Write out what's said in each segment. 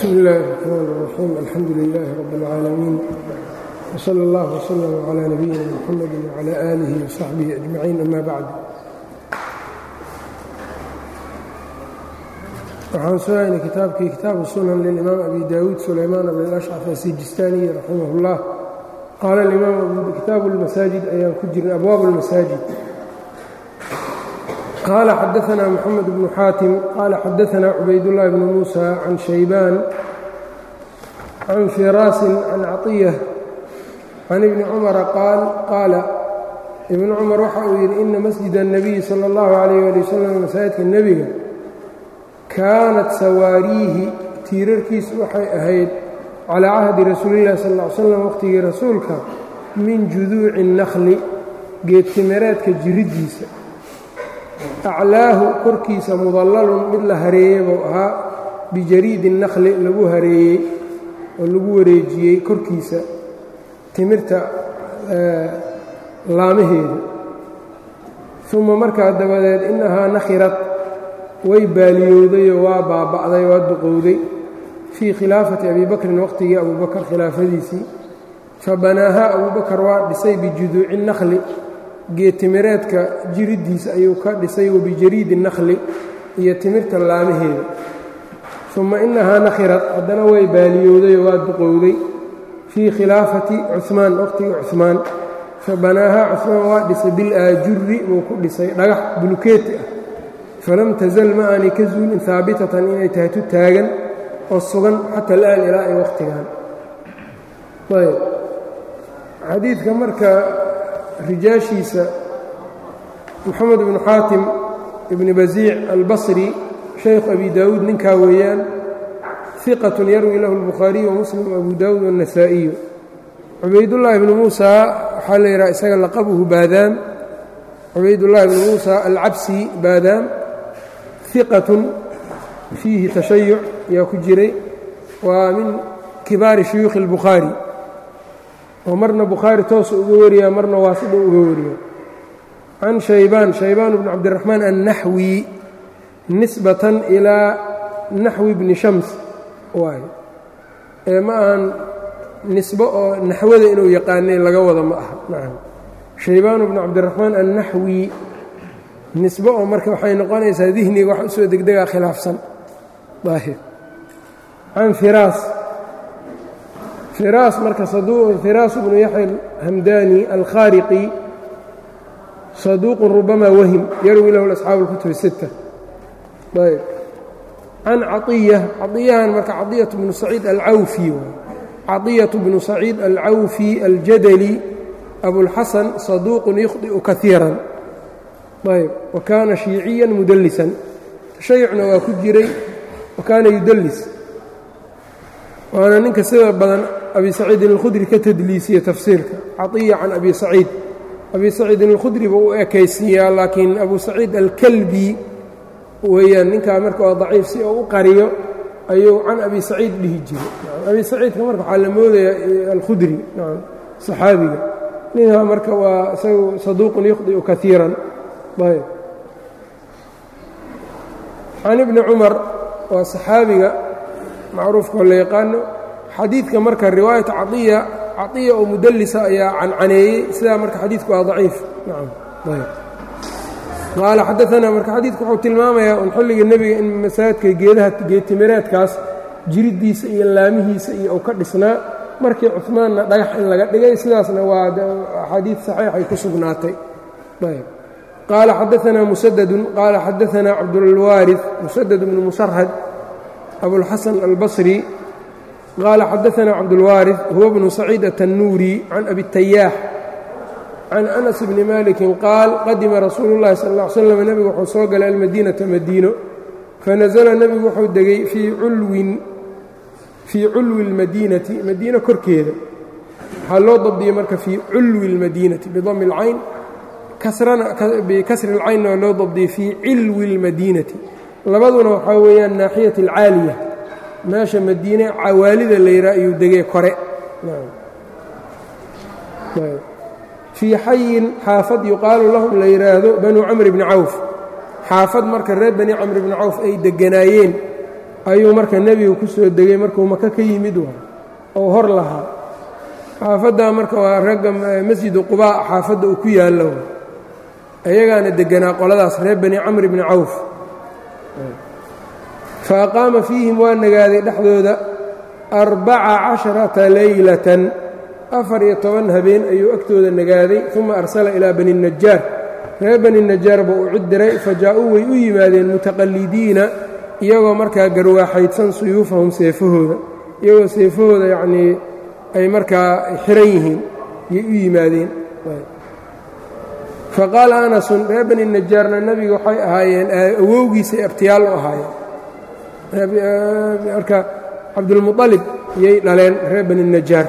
bsmi illaahi الرaxmaan الraxiim alxamdu lilaahi rab اlcaalamiin wslى اllah wslm clى nabiyina mxamedi wclى aalihi wsaxbihi ajmaciin ama bacd waxaan sugaynay kitaabkii kitaabu sunan lilimaam abi dawuud sulaymaan bn ashcaf asijistaaniyi raximah اllah qaala imaam kitaabu اlmasaajid ayaan ku jirnay abwaab اlmasaajid qال xdثna mحamed بن xاatim qال xadثna cubaydاللh بن muسى عan شhaybاn عan firاasi عan caطية عan iبni cmra qaal qaala ibn cmar waxa uu yidhi ina masجid النabiyi slى الlaه عalيه alي wsلم masaajidka nebiga kaanat sawaariihi tiirarkiisu waxay ahayd calىa cahdi rasuuli الlah sal اه ly slam waqhtigii rasuulka min juduuci الnkhli geedtimireedka jiriddiisa aclaahu korkiisa mudallalun mid la hareeyey buu ahaa bijariidi nakli lagu hareeyey oo lagu wareejiyey korkiisa timirta laamaheeda uma markaa dabadeed innahaa nakhirat way baaliyowdayoo waa baaba'day waa duqowday fii khilaafati abi bakrin waqhtigii abuubakar khilaafadiisii fa banaahaa abuubakar waa dhisay bijuduuci nakli geedtimireedka jiriddiisa ayuu ka dhisay wabijariidi nakhli iyo timirta laamaheeda uma innahaa nakhirat haddana way baaliyowdayoo waa duqowday fii khilaafati cumaan waqhtigii cumaan fa banaahaa cumaan waa dhisay bilaajuri buu ku dhisay dhagax bulukeeti ah falam tasal ma aanay ka zuulin haabitatan inay tahay tu taagan oo sugan xata al'aan ilaa ay waqhtigan ayb xadiidka marka rijaashiisa moxamed ibnu xaatim ibni basiic albasri shaykhu abi daawuud ninkaa weeyaan hiqatun yarwi lahu اlbukhaariyu wamuslim abu daawuud waالnasaa'iyu cubaydullaahi ibnu muusa waxaa la yidhaha isaga laqabuhu baadaam cubaydullahi ibnu muusa alcabsi baadaam hiqatun fiihi tashayuc yaa ku jiray waa min kibaari shuyuukhi اlbukhaari oo marna bukhaari toosu uga wariyaa marna waasida uga wariya can shaybaan shaybaan bni cabdiraxmaan annaxwi nisbatan ilaa naxwi bni shams waay ee ma ahan nisbo oo naxwada inuu yaqaanay laga wada ma aha nacam shaybaan bni cabdiraxmaan annaxwi nisbo oo marka waxay noqonaysaa dihniga wax usoo degdegaa khilaafsan daahir can firaas firaas marka firaas bnu yaxya alhamdani alkhaariqi saduuqun rubama wahim yarwi lahu asxaabu اlkutub الsitta ayb can caطiya caطiyahan marka caطiyat bnu saciid alcawfi caطiyaة bnu saciid alcawfi aljadli abulxasan saduuqun yukhطi'u kaiira ayb wa kaana shiiciya mudalisan tashayucna waa ku jiray wa kaana yudalis waana ninka sida badan abi saciidin اlkhudri ka tadliisiya tafsiirka caطiya can abi saciid abi saciidin اlkhudri buu u ekaysiiyaa laakiin abu saciid alkalbi weeyaan ninkaa marka waa daciif si oo u qariyo ayuu can abi saciid dhihi jiray abi saciidka marka waxaa la moodayaa alkhudri saxaabiga ninkaa marka waa isagu saduuqun yukhdi'u kaiiran ayb can ibni cumar waa saxaabiga macruufkao la yaqaano xadiidka marka riwaayata caطiya caطiya oo mudalisa ayaa cancaneeyey sidaa marka xadiidku waa daciif qaala xadaanaa marka xadiidku wuxuu tilmaamayaa un xilliga nebiga in masaajidka geedaha geedtimireedkaas jiriddiisa iyo laamihiisa iyo uu ka dhisnaa markii cumaanna dhagax in laga dhigay sidaasna waa axaadiid saxiixay ku sugnaatay qaala xadaanaa musadadun qaala xadaanaa cabdulwaari musadad bnu musarhad abulxasan albasri qaala xadaanaa cabdulwaari huwa bnu saciid atannuuri can abi tayaax can anas bni malikin qaal qadima rasuulu llahi sal ll ly slam nebigu wuxuu soo galay almadiinata madiino fanasala nebigu wuxuu degay fii culwin fii culwi اlmadiinati madiino korkeeda waxaa loo dabdiyey marka fii culwi اlmadiinati bidami اlcayn bikasri اlcaynna waa loo dabdiyey fii cilwi اlmadiinati labaduna waxaa weeyaan naaxiyat اlcaaliya meesha madiine cawaalida la yidhaha ayuu degay kore fii xayin xaafad yuqaalu lahum la yidhaahdo banuu camr bni cawf xaafad marka reer bani camr bni cawf ay degganaayeen ayuu marka nebiga ku soo degay markuu maka ka yimid waa oo hor lahaa xaafaddaa marka waa ragga masjidu qubaa xaafadda uu ku yaallo ayagaana deganaa qoladaas reer bani camr bni cawf fa aqaama fiihim waa nagaaday dhexdooda arbaca casharata leylatan afar iyo toban habeen ayuu agtooda nagaaday uma arsala ilaa bani najaar reer bani najaar buu u cid diray fa jaa-uu way u yimaadeen mutaqallidiina iyagoo markaa garwaaxaydsan suyuufahum seefahooda iyagoo seefahooda yacnii ay markaa xiran yihiin yay u yimaadeen fa qaala anasun reer bani najaarna nebiga waxay ahaayeen awowgiisay abtiyaal u ahaayeen marka cabdulmuطalib yay dhaleen reer bani najaar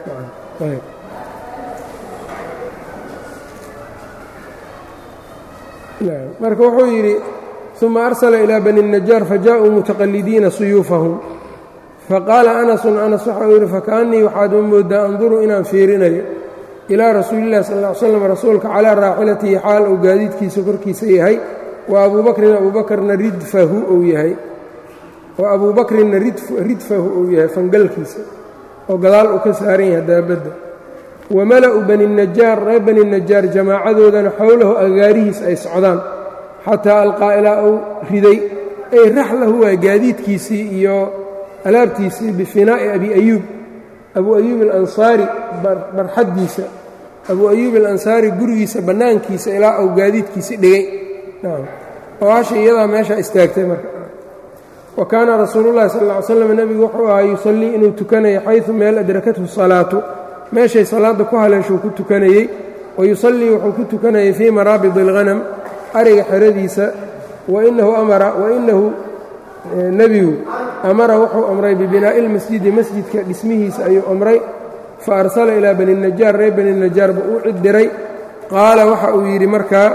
marka wuxuu yidhi uma arsala ilaa bani الnajaar fajaءuu mutaqalidiina suyuufahum faqaala anasun anas waxa uu yidhi fakaأnnii waxaad u moodaa anduru inaan fiirinayo ilaa rasuuli اllahi sal ا slam rasuulka calىa raaxilatihi xaal uu gaadiidkiisa korkiisa yahay wa abuu bakrin abuu bakrna ridfahu uu yahay wa abuu bakrinna ridfahu uu yahay fangalkiisa oo gadaal uu ka saaran yahay daabadda wa mala'u bani najaar reer bani najaar jamaacadoodana xowlahu agaarihiis ay socdaan xataa alqaa ilaa uu riday ay raxlahu waa gaadiidkiisii iyo alaabtiisii bifinaa'i abi ayuub abuu ayuub alansaari barxaddiisa abuu ayuub alansaari gurigiisa bannaankiisa ilaa uu gaadiidkiisi dhigay oo hasha iyadaa meeshaa istaagtay marka wa kaana rasuulullahi sal ll ly slam nebigu wuxuu ahaa yusallii inuu tukanayo xaysu meel adrakathu salaatu meeshay salaadda ku haleeshuu ku tukanayey wa yusallii wuxuu ku tukanayay fii maraabidi alghanam ariga xeradiisa wainahu amara wainahu nebigu amara wuxuu amray bibinaa'i ilmasjidi masjidka dhismihiisa ayuu amray fa arsala ilaa bani najaar reer bani najaar buu u cid diray qaala waxa uu yidhi markaa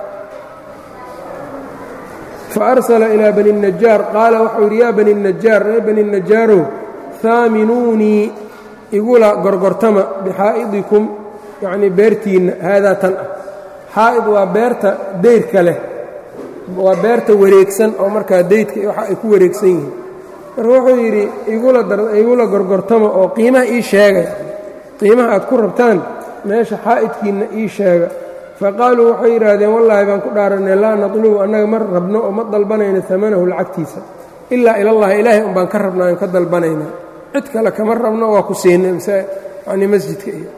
faarsala ilaa bani najaar qaala waxau yidhi yaa bani najaar reer bani najaarow haaminuunii igula gorgortama bixaa'idikum yacnii beertiinna haadaa tan ah xaa'id waa beerta dayrka leh waa beerta wareegsan oo markaa daydka waxa ay ku wareegsan yihiin marka wuxuu yidhi igula gorgortama oo qiimaha ii sheega qiimaha aad ku rabtaan meesha xaa'idkiinna ii sheega faqaaluu waxay yidhaahdeen wallaahi baan ku dhaaranay laa natlubu annaga ma rabno oo ma dalbanayno amanahu lacagtiisa ilaa ilallahi ilaahay un baan ka rabnaa aan ka dalbanaynaa cid kale kama rabno waa ku siinay mise yani masjidka iyo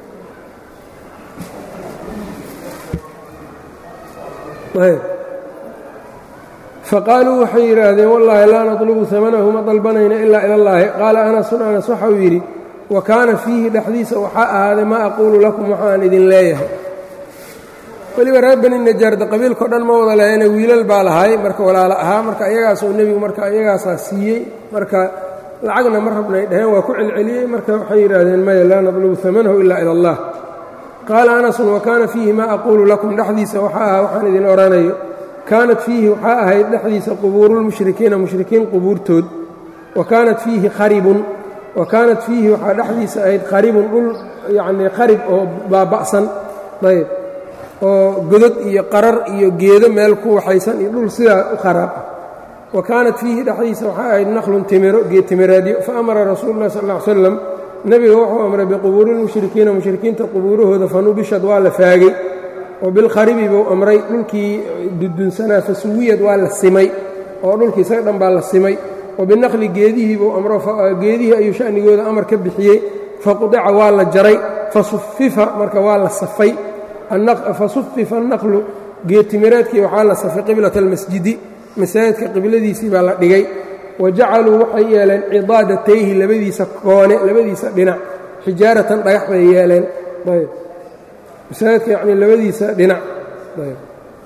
faqaaluu waxay yidhaahdeen wallaahi laa natlubu amanahu ma dalbanayno ilaa ilallaahi qaala anasun anas waxau yidhi wa kaana fiihi dhexdiisa waxaa ahaaday maa aquulu lakum waxaan idin leeyahay weliba reer bani najaarda qabiilkao dhan ma wada lehayna wiilal baa lahay marka walaalo ahaa marka ayagaasuu nebigu marka ayagaasaa siiyey marka lacagna ma rabnay dhaheen waa ku celceliyey marka waxay yidhaahdeen maya laa natlubu amanahu ila ila allah qaala anasun wa kaana fiihi maa aquulu lakum dhexdiisa waxaa ahaa waxaan idin odhanayo kaanat fiihi waxaa ahayd dhexdiisa qubuurulmushrikiina mushrikiin qubuurtood wa kaanat fiihi qaribun wa kaanat fiihi waxaa dhexdiisa ahayd qaribun dhul yacnii qarib oo baaba'san ayb oo godod iyo qarar iyo geedo meel ku waxaysan iyo dhul sidaa u kharaab ah wa kaanat fiihi dhexdiisa waxaa ahayd naqlun timiro geed timireedyo fa amara rasuulu llahi sal ll ly slam nebiga wuxuu amray biqubuurilmushrikiina mushrikiinta qubuurahooda fanubishad waa la faagay oo bilkharibi buu amray dhulkii dudunsanaa fasuwiyad waa la simay oo dhulkii isaga dhan baa la simay wa binaqli geedihii buu amro geedihii ayuu sha'nigooda amar ka bixiyey faqudica waa la jaray fasufifa marka waa la safay fasufifa annaqlu geedtimireedkii waxaa la safay qiblata almasjidi masaajidka qibladiisii baa la dhigay wa jacaluu waxay yeeleen cidaadatayhi labadiisa koone labadiisa dhinac xijaaratan dhagax bay yeeleen ayb masaajidka yacnii labadiisa dhinac ayb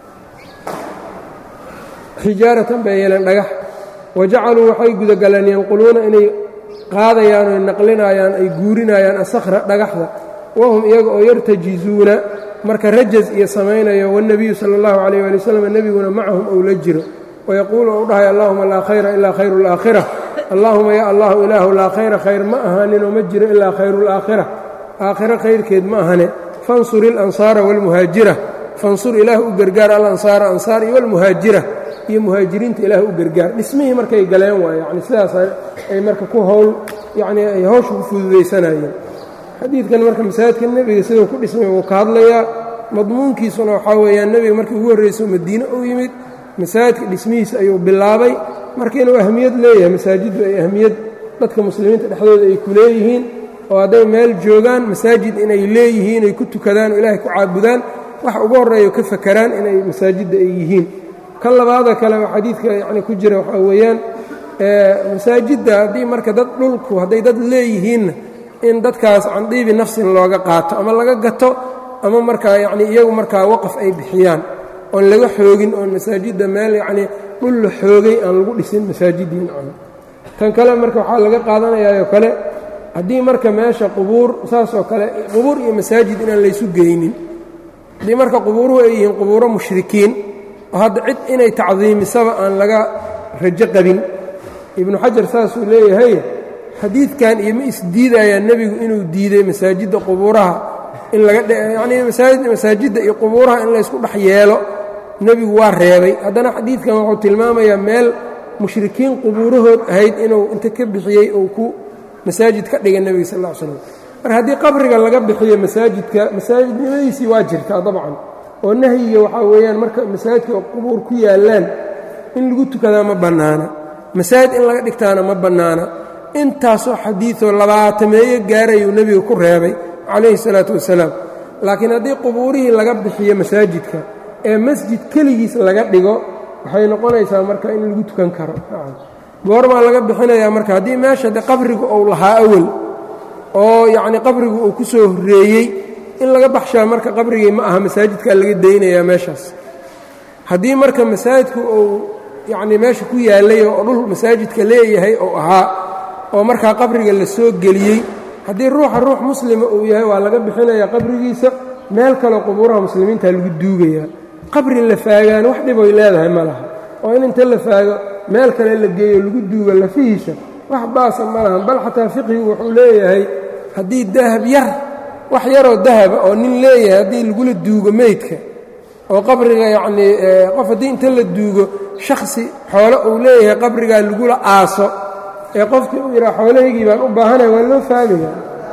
xijaaratan bay yeeleen dhagax wa jacaluu waxay gudagaleen yanquluuna inay qaadayaan oy naqlinayaan ay guurinayaan asakhra dhagaxda wahum iyaga oo yartajizuuna marka rajaz iyo samaynayo wاnebiyu salى اllahu عalيyه ali wslam nebiguna macahum ou la jiro wayaquulu ou dhahay allahuma laa khayra ilaa khayru اlaakhira allahuma ya allahu ilaahu laa khayra khayr ma ahaaninoo ma jiro ilaa khayru اlaakhira aakhiro khayrkeed ma ahane fansur ilansaara wاlmuhaajira fansur ilaah u gargaar alansaara ansaar iyo wاlmuhaajira iyo muhaajiriinta ilaah u gargaar dhismihii markay galeen waay yani sidaas ay marka ku howl yacnii ay hawsha ku fududaysanayeen xadiidkan marka masaajidka nebiga siduu ku dhismay wuu ka hadlayaa madmuunkiisuna waxaa weeyaan nebiga markii ugu horrayso madiine u yimid masaajidka dhismihiisa ayuu bilaabay marka inuu ahmiyad leeyahay masaajiddu ay ahmiyad dadka muslimiinta dhexdooda ay ku leeyihiin oo hadday meel joogaan masaajid inay leeyihiin ay ku tukadaan oo ilaahay ku caabudaan wax ugu horreeyo ka fakaraan inay masaajidda ay yihiin kan labaada kale oo xadiidka yacni ku jira waxaa weeyaan masaajidda haddii marka dad dhulku hadday dad leeyihiinna in dadkaas candiibi nafsin looga qaato ama laga gato ama markaa yacni iyagu markaa waqaf ay bixiyaan oon laga xoogin oon masaajidda meel yacnii dhul la xoogay aan lagu dhisin masaajiddiin tan kale marka waxaa laga qaadanayaayoo kale haddii marka meesha qubuur saasoo kale qubuur iyo masaajid inaan laysu geynin haddii marka qubuuruhu ay yihiin qubuuro mushrikiin oo hadda cid inay tacdiimisaba aan laga rajo qabin ibnu xajar saasuu leeyahay xadiidkan iyo ma isdiidayaa nebigu inuu diiday masaajidda qubuuraha in laga yacnii masaajidda iyo qubuuraha in laysku dhex yeelo nebigu waa reebay haddana xadiidkan wuxuu tilmaamayaa meel mushrikiin qubuurahood ahayd inuu inta ka bixiyey uu ku masaajid ka dhigay nebiga sal ll ly slam marka haddii qabriga laga bixiyo masaajidka masaajidnimadiisii waa jirtaa dabcan oo nahyiga waxaa weeyaan marka masaajidka qubuur ku yaallaan in lagu tukadaa ma bannaana masaajid in laga dhigtaana ma bannaana intaasoo xadiidoo labaatameeyo gaarayuu nebiga ku reebay calayhi salaatu wasalaam laakiin haddii qubuurihii laga bixiyo masaajidka ee masjid keligiis laga dhigo waxay noqonaysaa marka in lagu tukan karo goormaa laga bixinayaa marka haddii meesha de qabrigu uu lahaa awel oo yacnii qabrigu uu ku soo horreeyey in laga baxshaa marka qabrigii ma aha masaajidkaa laga daynayaa meeshaas haddii marka masaajidku uu yacnii meesha ku yaallay oo dhul masaajidka leeyahay oo ahaa oo markaa qabriga la soo geliyey haddii ruuxa ruux muslima uu yahay waa laga bixinayaa qabrigiisa meel kaleo qubuuraha muslimiinta lagu duugayaa qabri la faagaana wax dhiboy leedahay ma laha oo in inta la faago meel kale la geeyo lagu duugo lafihiisa wax baasa ma lahan bal xataa fiqhigu wuxuu leeyahay haddii dahab yar wax yaroo dahaba oo nin leeyahay haddii lagula duugo meydka oo qabriga yacnii qof haddii inta la duugo shakhsi xoolo uu leeyahay qabrigaa lagula aaso ee qofkii uu yidhaha xoolahaygii baan u baahanaya waa loo faagayaa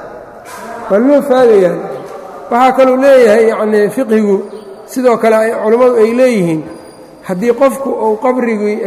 waa loo faagayaa waxaa kaluu leeyahay yacnii fiqhigu sidoo kale culammadu ay leeyihiin haddii qofku uu qabrigii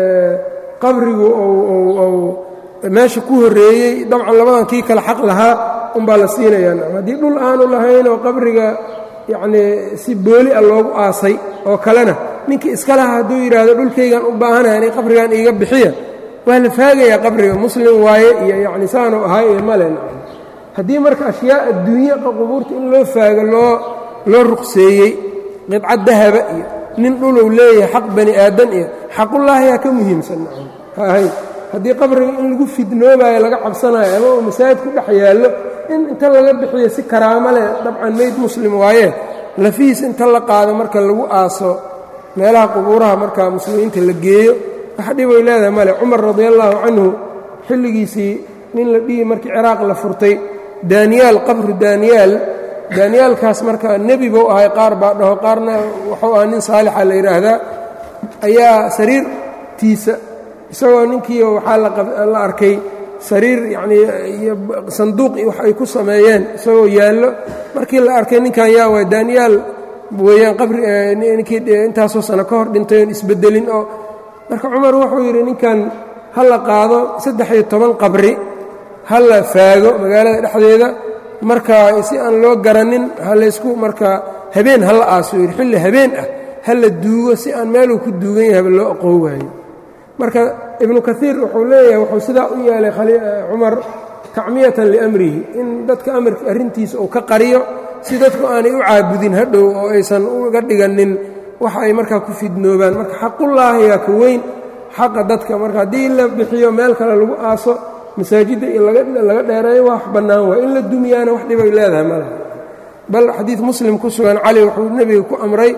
qabrigu uu meesha ku horreeyey dabcan labadan kii kale xaq lahaa unbaa la siinayaa haddii dhul aanu lahayn oo qabriga yacnii si booli a loogu aasay oo kalena ninkii iska laha hadduu yidhaahdo dhulkaygaan u baahanaya inay qabrigan iiga bixiya waa la faagayaa qabriga muslim waaye iyo yacni saanu ahay iyo male haddii marka ashyaa adduunya qubuurta in loo faago loo loo ruqseeyey qidcad dahaba iyo nin dhuluu leeyahay xaq bani aadan iyo xaqullaahiyaa ka muhiimsan ha ahayn haddii qabriga in lagu fidnoobaayo laga cabsanayo ama uu masaajid ku dhex yaallo in inta laga bixiyo si karaamo leh dabcan meyd muslim waaye lafihiis inta la qaado marka lagu aaso meelaha qubuuraha marka muslimiinta la geeyo wax dhiboy leedahay male cumar radiallaahu canhu xilligiisii nin la dhihi markii ciraaq la furtay daaniyaal qabru daaniyaal daaniyaalkaas marka nebi buu ahay qaar baa dhaho qaarna wuxuu ahaa nin saalixa la yidhaahdaa ayaa sariirtiisa isagoo ninkii waxaa la arkay sariir yacnii iyo sanduuq wax ay ku sameeyeen isagoo yaallo markii la arkay ninkan yaa waay daaniyaal weeyaan qabri ninkii intaasoo sano ka hor dhintay oon isbeddelin oo marka cumar wuxuu yidhi ninkan ha la qaado saddex iyo toban qabri ha la faago magaalada dhexdeeda marka si aan loo garanin ha laysku marka habeen ha la aaso yidhi xilli habeen ah ha la duugo si aan meeluu ku duugan yahayba loo aqoon waayo marka ibnu kaiir wuxuu leeyahay wuxuu sidaa u yeelay cumar tacmiyatan liamrihi in dadka amarka arrintiisa uu ka qariyo si dadku aanay u caabudin hadhow oo aysan uga dhiganin wax ay markaa ku fidnoobaan marka xaqullaahiyaa ka weyn xaqa dadka marka haddii la bixiyo meel kale lagu aaso masaajidda iyo laga dheereeyo wax bannaan waay in la dumiyaana wax dhibay leedahay malaha bal xadiid muslim ku sugan cali wuxuu nebiga ku amray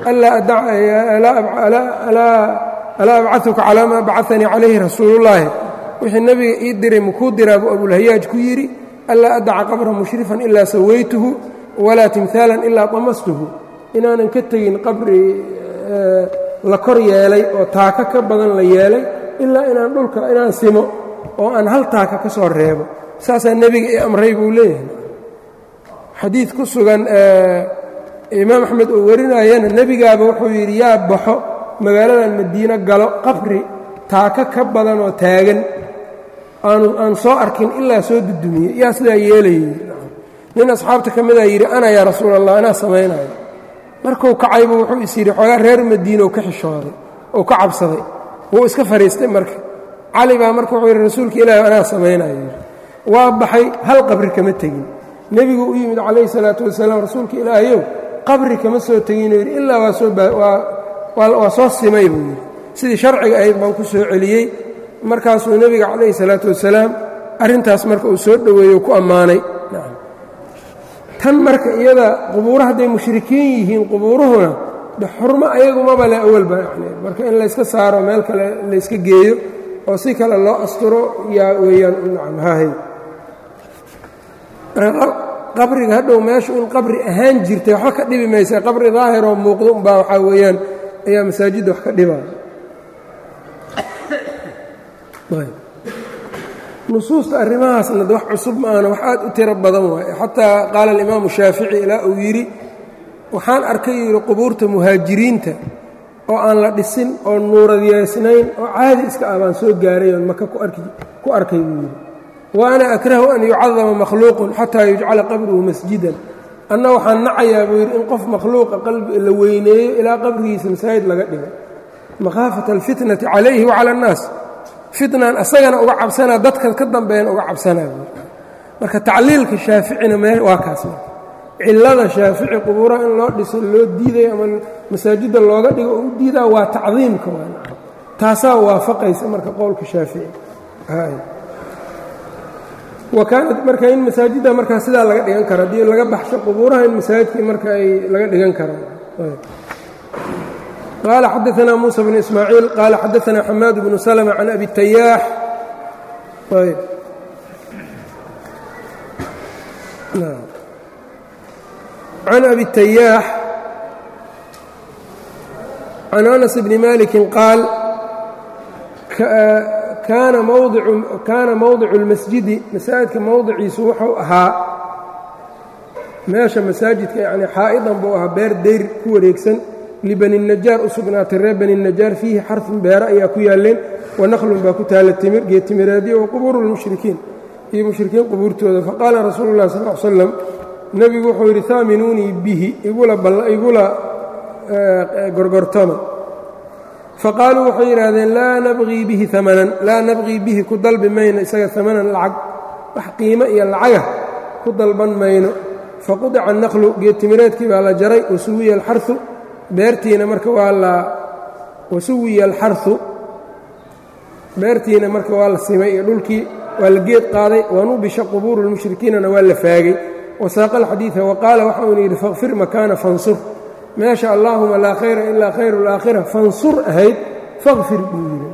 alaa abcaثuka calaa maa bacanii calayhi rasuulullaahi wixii nebiga ii diray makuu diraa buu abulhayaaj ku yidhi anlaa adaca qabra mushrifan ilaa sawaytuhu walaa timhaalan ilaa damastuhu inaanan ka tegin qabri la kor yeelay oo taaka ka badan la yeelay ilaa inaan dhulka inaan simo oo aan hal taaka ka soo reebo saasaa nebiga i amray buu leeyahay xadiid ku sugan imaam axmed uu warinayana nebigaaba wuxuu yidhi yaa baxo magaaladan madiino galo qabri taaka ka badan oo taagan aanu aan soo arkin ilaa soo dudumiye yaa sidaa yeelayay nin asxaabta ka midaa yidhi ana yaa rasuul allah anaa samaynayo markuu kacaybu wuxuu is yidhi xoogaa reer madiinow ka xishooday oo ka cabsaday wuu iska fadhiistay marka cali baa marka wuxuu yidhi rasuulka ilaahi anaa samaynayo yidhi waa baxay hal qabri kama tegin nebigu u yimid calayhi salaatu wasalaam rasuulka ilaahayow qabri kama soo teginuu yidhi ilaa waa soo waa soo simay buu yidhi sidii sharciga ahayd baan ku soo celiyey markaasuu nebiga calayhi salaatu wasalaam arrintaas marka uu soo dhoweeyo ku ammaanay tan marka iyada qubuuro hadday mushrikiin yihiin qubuuruhuna de xurmo ayagumaba le awalba yani marka in layska saaro meel kale layska geeyo oo si kale loo asturo yaa weeyaan nacam hahay qabriga hadhow meeshu in qabri ahaan jirtay waxba ka dhibi maysa qabri daahiroo muuqdo umbaa waxaa weeyaan ayaa masaajidda wax ka dhibaya nusuusta arrimahaasna wax cusub maahana wax aad u tiro badan waaye xataa qaala alimaamu shaafici ilaa uu yidhi waxaan arkay yidhi qubuurta muhaajiriinta oo aan la dhisin oo nuuradyeysnayn oo caadi iska ah baan soo gaaray oon maka ku arkay buu yidhi wa ana akrahu an yucadama makhluuqun xataa yujcala qabruhu masjidan anna waxaan nacayaa buu yidhi in qof makhluuqa qalbi la weyneeyo ilaa qabrigiisa masaajid laga dhigo makhaafata alfitnati calayhi wacala annaas fitnan asagana uga cabsanaa dadka ka dambeeyana uga cabsanaa marka tacliilka shaaficina mee waa kaas marka cillada shaafici qubuuraha in loo dhiso loo diidayo ama masaajidda looga dhigo oo u diidaa waa tacdiimka waa taasaa waafaqaysa marka qowlka shaafici wa kaanat marka in masaajidda markaa sidaa laga dhigan karo haddii laga baxsho qubuuraha in masaajidkii marka ay laga dhigan karaan qال xdثna موسى بن إسmاعيiل qال xdثna حmاad بن سلمة عن أbي التyاح عن أbي التyاح عن أنس بن مالك qاaل kaana mowضic الmasجidi masaajidka mowdiciisu wuxuu ahaa meesha masaajidka yani xaa'idan buu ahaa beer deyr ku wareegsan libani najaar u sugnaatay reer bani najaar fiihi xarfun beero ayaa ku yaalleen wanaqlun baa ku taalla timir geetimireedyo wa qubuuru lmushrikiin iyo mushrikiin qubuurtooda faqaala rasuulu llahi sal l slam nebigu wuxuu yidhi haaminuunii bihi igula gorgortama faqaaluu waxay yidhaahdeen laa nabqii bihi amanan laa nabqii bihi ku dalbi mayno isaga amanan lacag wax qiimo iyo lacaga ku dalban mayno faqudica anaqlu geetimireedkii baa la jaray wasuwiya alxarثu beertiina marka waa la wasuwiya alxarثu beertiina marka waa la simay iyo dhulkii waa la geed qaaday wanubisha qubuuru اlmushrikiinana waa la faagay wasaaqa alxadiiثa waqaala waxa uuna yidhi faqfir makaana fansur meesha allaahuma laa khayra ilaa khayru اlaakhira fansur ahayd faqfir buu yidhi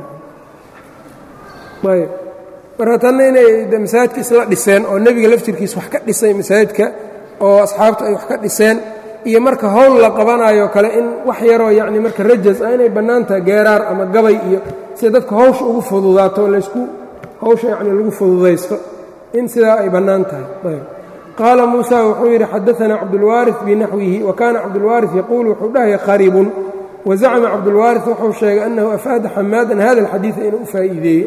ayb marka tanna inay masaajidka isla dhiseen oo nebiga laftirkiisa wax ka dhisay masaajidka oo asxaabtu ay wax ka dhiseen iyo marka howl la qabanayo kale in wax yaroo yacni marka rajas ah inay bannaan tahay geeraar ama gabay iyo sida dadka hawsha ugu fududaato laysku hawsha yacni lagu fududaysto in sidaa ay bannaan tahay ayb qaala muusa wuxuu yidhi xadaanaa cabdulwaariث binaxwihi wa kaana cabdulwaariث yaquulu wuxuu dhahaya qaribun wazacma cabdulwaariث wuxuu sheegay annahu afaada xamaadan hada alxadiida inuu u faa'iideeyey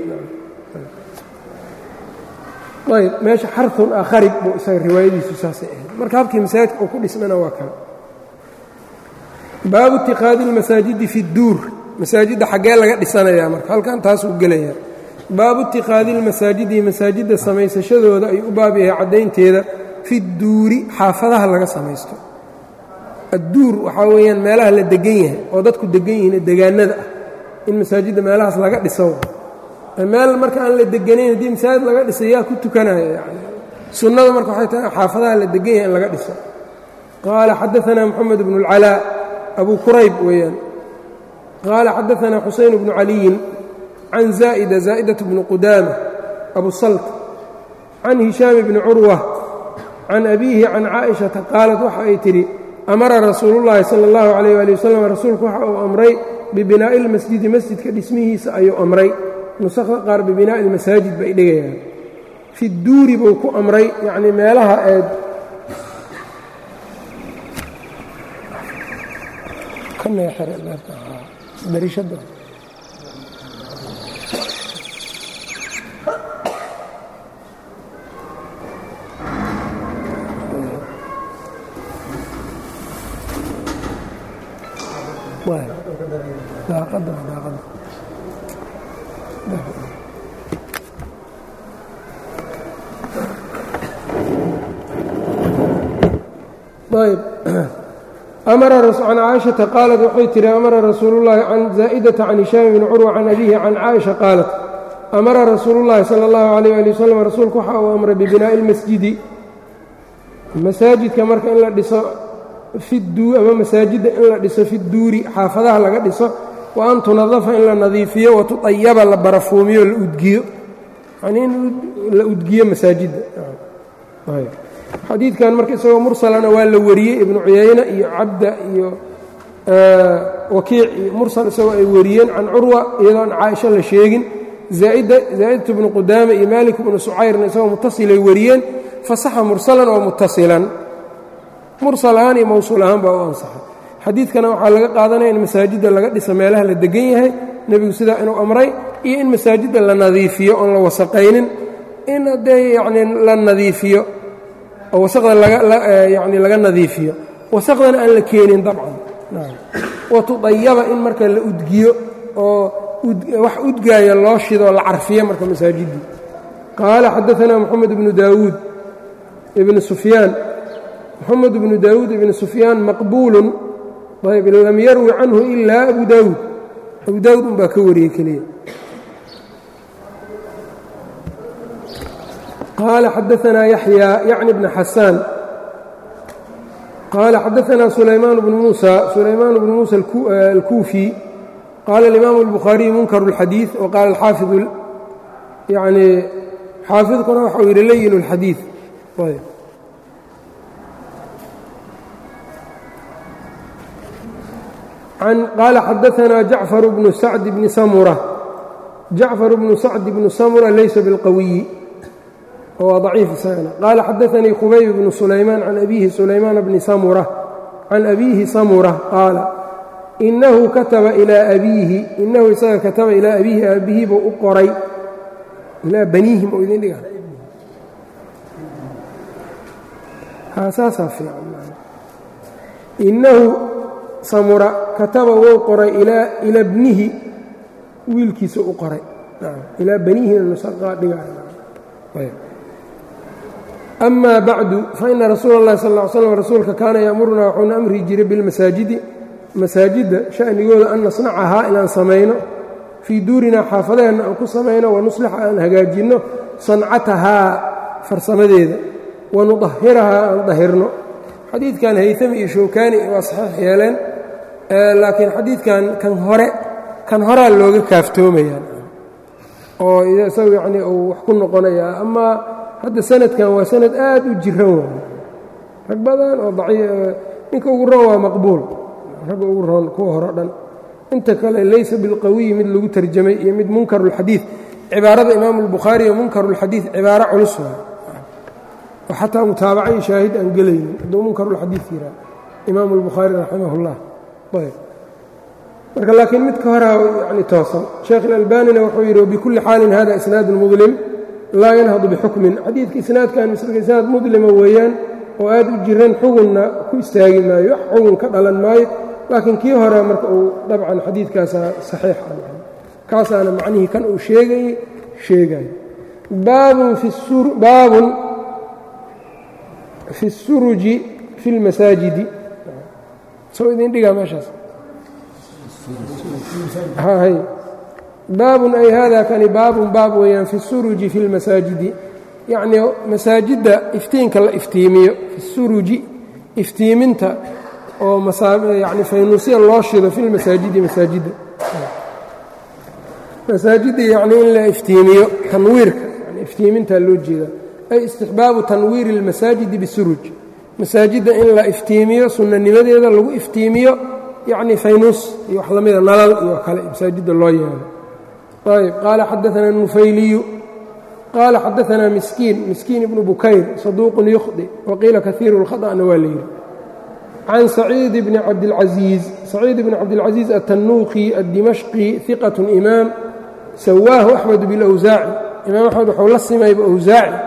ayb meesha xarun ah kharib buu isaga riwaayadiisu saasay ahayd marka habkii masaajidka uu ku dhismana waa kale baabu itiqaadi اlmasaajidi fi اduur masaajidda xaggee laga dhisanayaa marka halkan taasuu gelayaa baabu itiqaadi اlmasaajidi masaajidda samaysashadooda ay u baab yahay caddaynteeda fi duuri xaafadaha laga samaysto adduur waxaa weeyaan meelaha la degan yahay oo dadku degan yihiin degaanada ah in masaajidda meelahaas laga dhiso meel marka aan la deganayn haddii masaajid laga dhisay yaa ku tukanaya yani sunnada marka waxay tahay xaafadaha la degan yahay in laga dhiso qaala xadaanaa moxamed bnu اlcalaa abu kurayb weeyaan qaala xadaanaa xusayn bnu caliyin can zaa'ida zaa'idatu bni qudaama abu salt can hishaam bni curwa can abiihi can caaishata qaalat waxa ay tidhi amara rasuulullaahi sala allahu calayh waali wasalam rasuulku waxa uu amray bibinaa'i اlmasjidi masjidka dhismihiisa ayuu amray nusakda qaar bibinaa'i اlmasaajid bay dhigayaan fi duuri buu ku amray yacnii meelaha eed darishada daaqada daaqada ayb amara can caaishata qaalat waxay tihi amara rasuulullahi can zaa'idata can hishaam bni curwa can abihi can caaisha qaalat amara rasuulullahi sala allahu calayh ali wasalam rasuulku waxa uu amray bibinaa'i ilmasjidi masaajidka marka in la dhiso fiduu ama masaajidda in la dhiso fi duuri xaafadaha laga dhiso wa an tunadafa in la nadiifiyo wa tuayaba la barafuumiyo la udgiyo yanii in la udgiyo masaajidda xadiidkan marka isagoo mursalana waa la wariyey ibnu cuyayna iyo cabda iyo wakiic iyo mursal isagoo ay wariyeen can curwa iyadoon caaisho la sheegin zaa'idatu bnu qudaama iyo maalik bnu sucayrna isagoo mutasilay wariyeen fasaxa mursalan oo mutasilan mursal ahaan iyo mowsuul ahaan baa u ansaxay xadiidkana waxaa laga qaadanaya in masaajidda laga dhisa meelaha la degan yahay nebigu sidaa inuu amray iyo in masaajidda la nadiifiyo oon la wasaqaynin in haddee yacnii la nadiifiyo oo wasaqda lagayani laga nadiifiyo wasaqdana aan la keenin dabcan wa tudayaba in marka la udgiyo oo wax udgaaya loo shido la carfiyo marka masaajiddii qaala xadaanaa moxamed ibnu daawuud ibnu sufyaan moxamed ibnu daawuud ibnu sufyaan maqbuulun ayb lam yarwi canhu ilaa abu daawuud abu daawuud unbaa ka wariyey keliya qaala xadaanaa yaxya yacni bna xasaan qaala xadaanaa sulaymaan bnu muusa sulaymaan bnu muusa alkuufi qaala alimaamu اlbukhaariyu munkar اlxadiiث wa qaala alxaafid yani xaafidkuna waxa uu yidhi layin اlxadiiث qaala xadaanaa jacfar bnu sacd bni samura jacfar bnu sacd bnu samura laysa biاlqawiyi waa ضaciif isagana qaala xadaanii khubayb bnu sulaymaan can abiihi sulaymaan bni samura can abiihi samura qaala inahu kataba ilaa abiihi inahu isaga kataba ilaa abiihi aabbihi buu u qoray ilaa baniihim oo idin dhiga saasaa fiican inahu samura kataba wou qoray ila bnihi wiilkiisa u qoray ilaa baniihina nusaqaa dhiga ama bacdu faina rasuula اllahi sal ll slam rasuulka kaana ya'murunaa wuxuuna amri jiray bilmasaajidi masaajidda sha'nigooda an nasnacahaa inaan samayno fii duurinaa xaafadaheenna aan ku samayno wanuslixa aan hagaajinno sancatahaa farsamadeeda wanudahirahaa aan dahirno xadiidkan haytami iyo showkaani waa saxiix yeeleen laakiin xadiidkan kan hore kan horaa looga kaaftoomayaan oo isagu yacnii uu wax ku noqonayaa amaa hadda sanadkan waa sanad aad u jiran waay rag badan oo ninka ugu roon waa maqbuul ragga ugu roon kuwa hore dhan inta kale laysa bilqawiyi mid lagu tarjamay iyo mid munkarulxadiid cibaarada imaamu albukhaari iyo munkarulxadiid cibaaro culus waay oo xataa mutaabacay shaahid aan gelaynin hadduu munkarulxadiid yiraa imaamu albukhaari raximah اllah ayb marka laakiin midka horaa yani toosan sheekh ilalbanina wuxuu yidhi wbikulli xaalin hada isnaadu mudlim laa yanhadu bixukmin xadiidka isnaadkan misrka isnaad mudlima weeyaan oo aad u jiran xugunna ku istaagi maayo wax xugun ka dhalan maayo laakiin kii hore marka uu dabcan xadiidkaasaa saxiix a kaasaana macnihii kan uu sheegayey sheegayo baabun fi الsuruji fi اlmasaajidi soo idin dhigaa meeshaas baabun ay hada kani baabun baab weeyaan fi الsuruji fi اlmasaajidi yacnii masaajidda iftiinka la iftiimiyo fi suruji iftiiminta oo yani faynuusya loo shido fi lmasaajidi masaajidda masaajidda yacnii in la iftiimiyo tanwiirka yani iftiimintaa loo jeeda ay istixbaabu tanwiiri اlmasaajidi bisuruj masaajidda in la iftiimiyo sunnanimadeeda lagu iftiimiyo yacni faynuus iyo wax lamida nalal iyo kale masaajidda loo yeelo ayb qaala xadaثana الnufayliyu qaala xadaثana miskiin miskiin ibnu bukayr saduuqun yukhdi waqiila kahiiru اlkhaطأna waa la yidhi can saciid bni cabdilcaziiz saciid bni cabdilcaziiz aلtanuuqi aلdimashqi hiqaة imaam sawaahu axmed biاlawsaaci imaam axmed waxuu la simayba awsaaci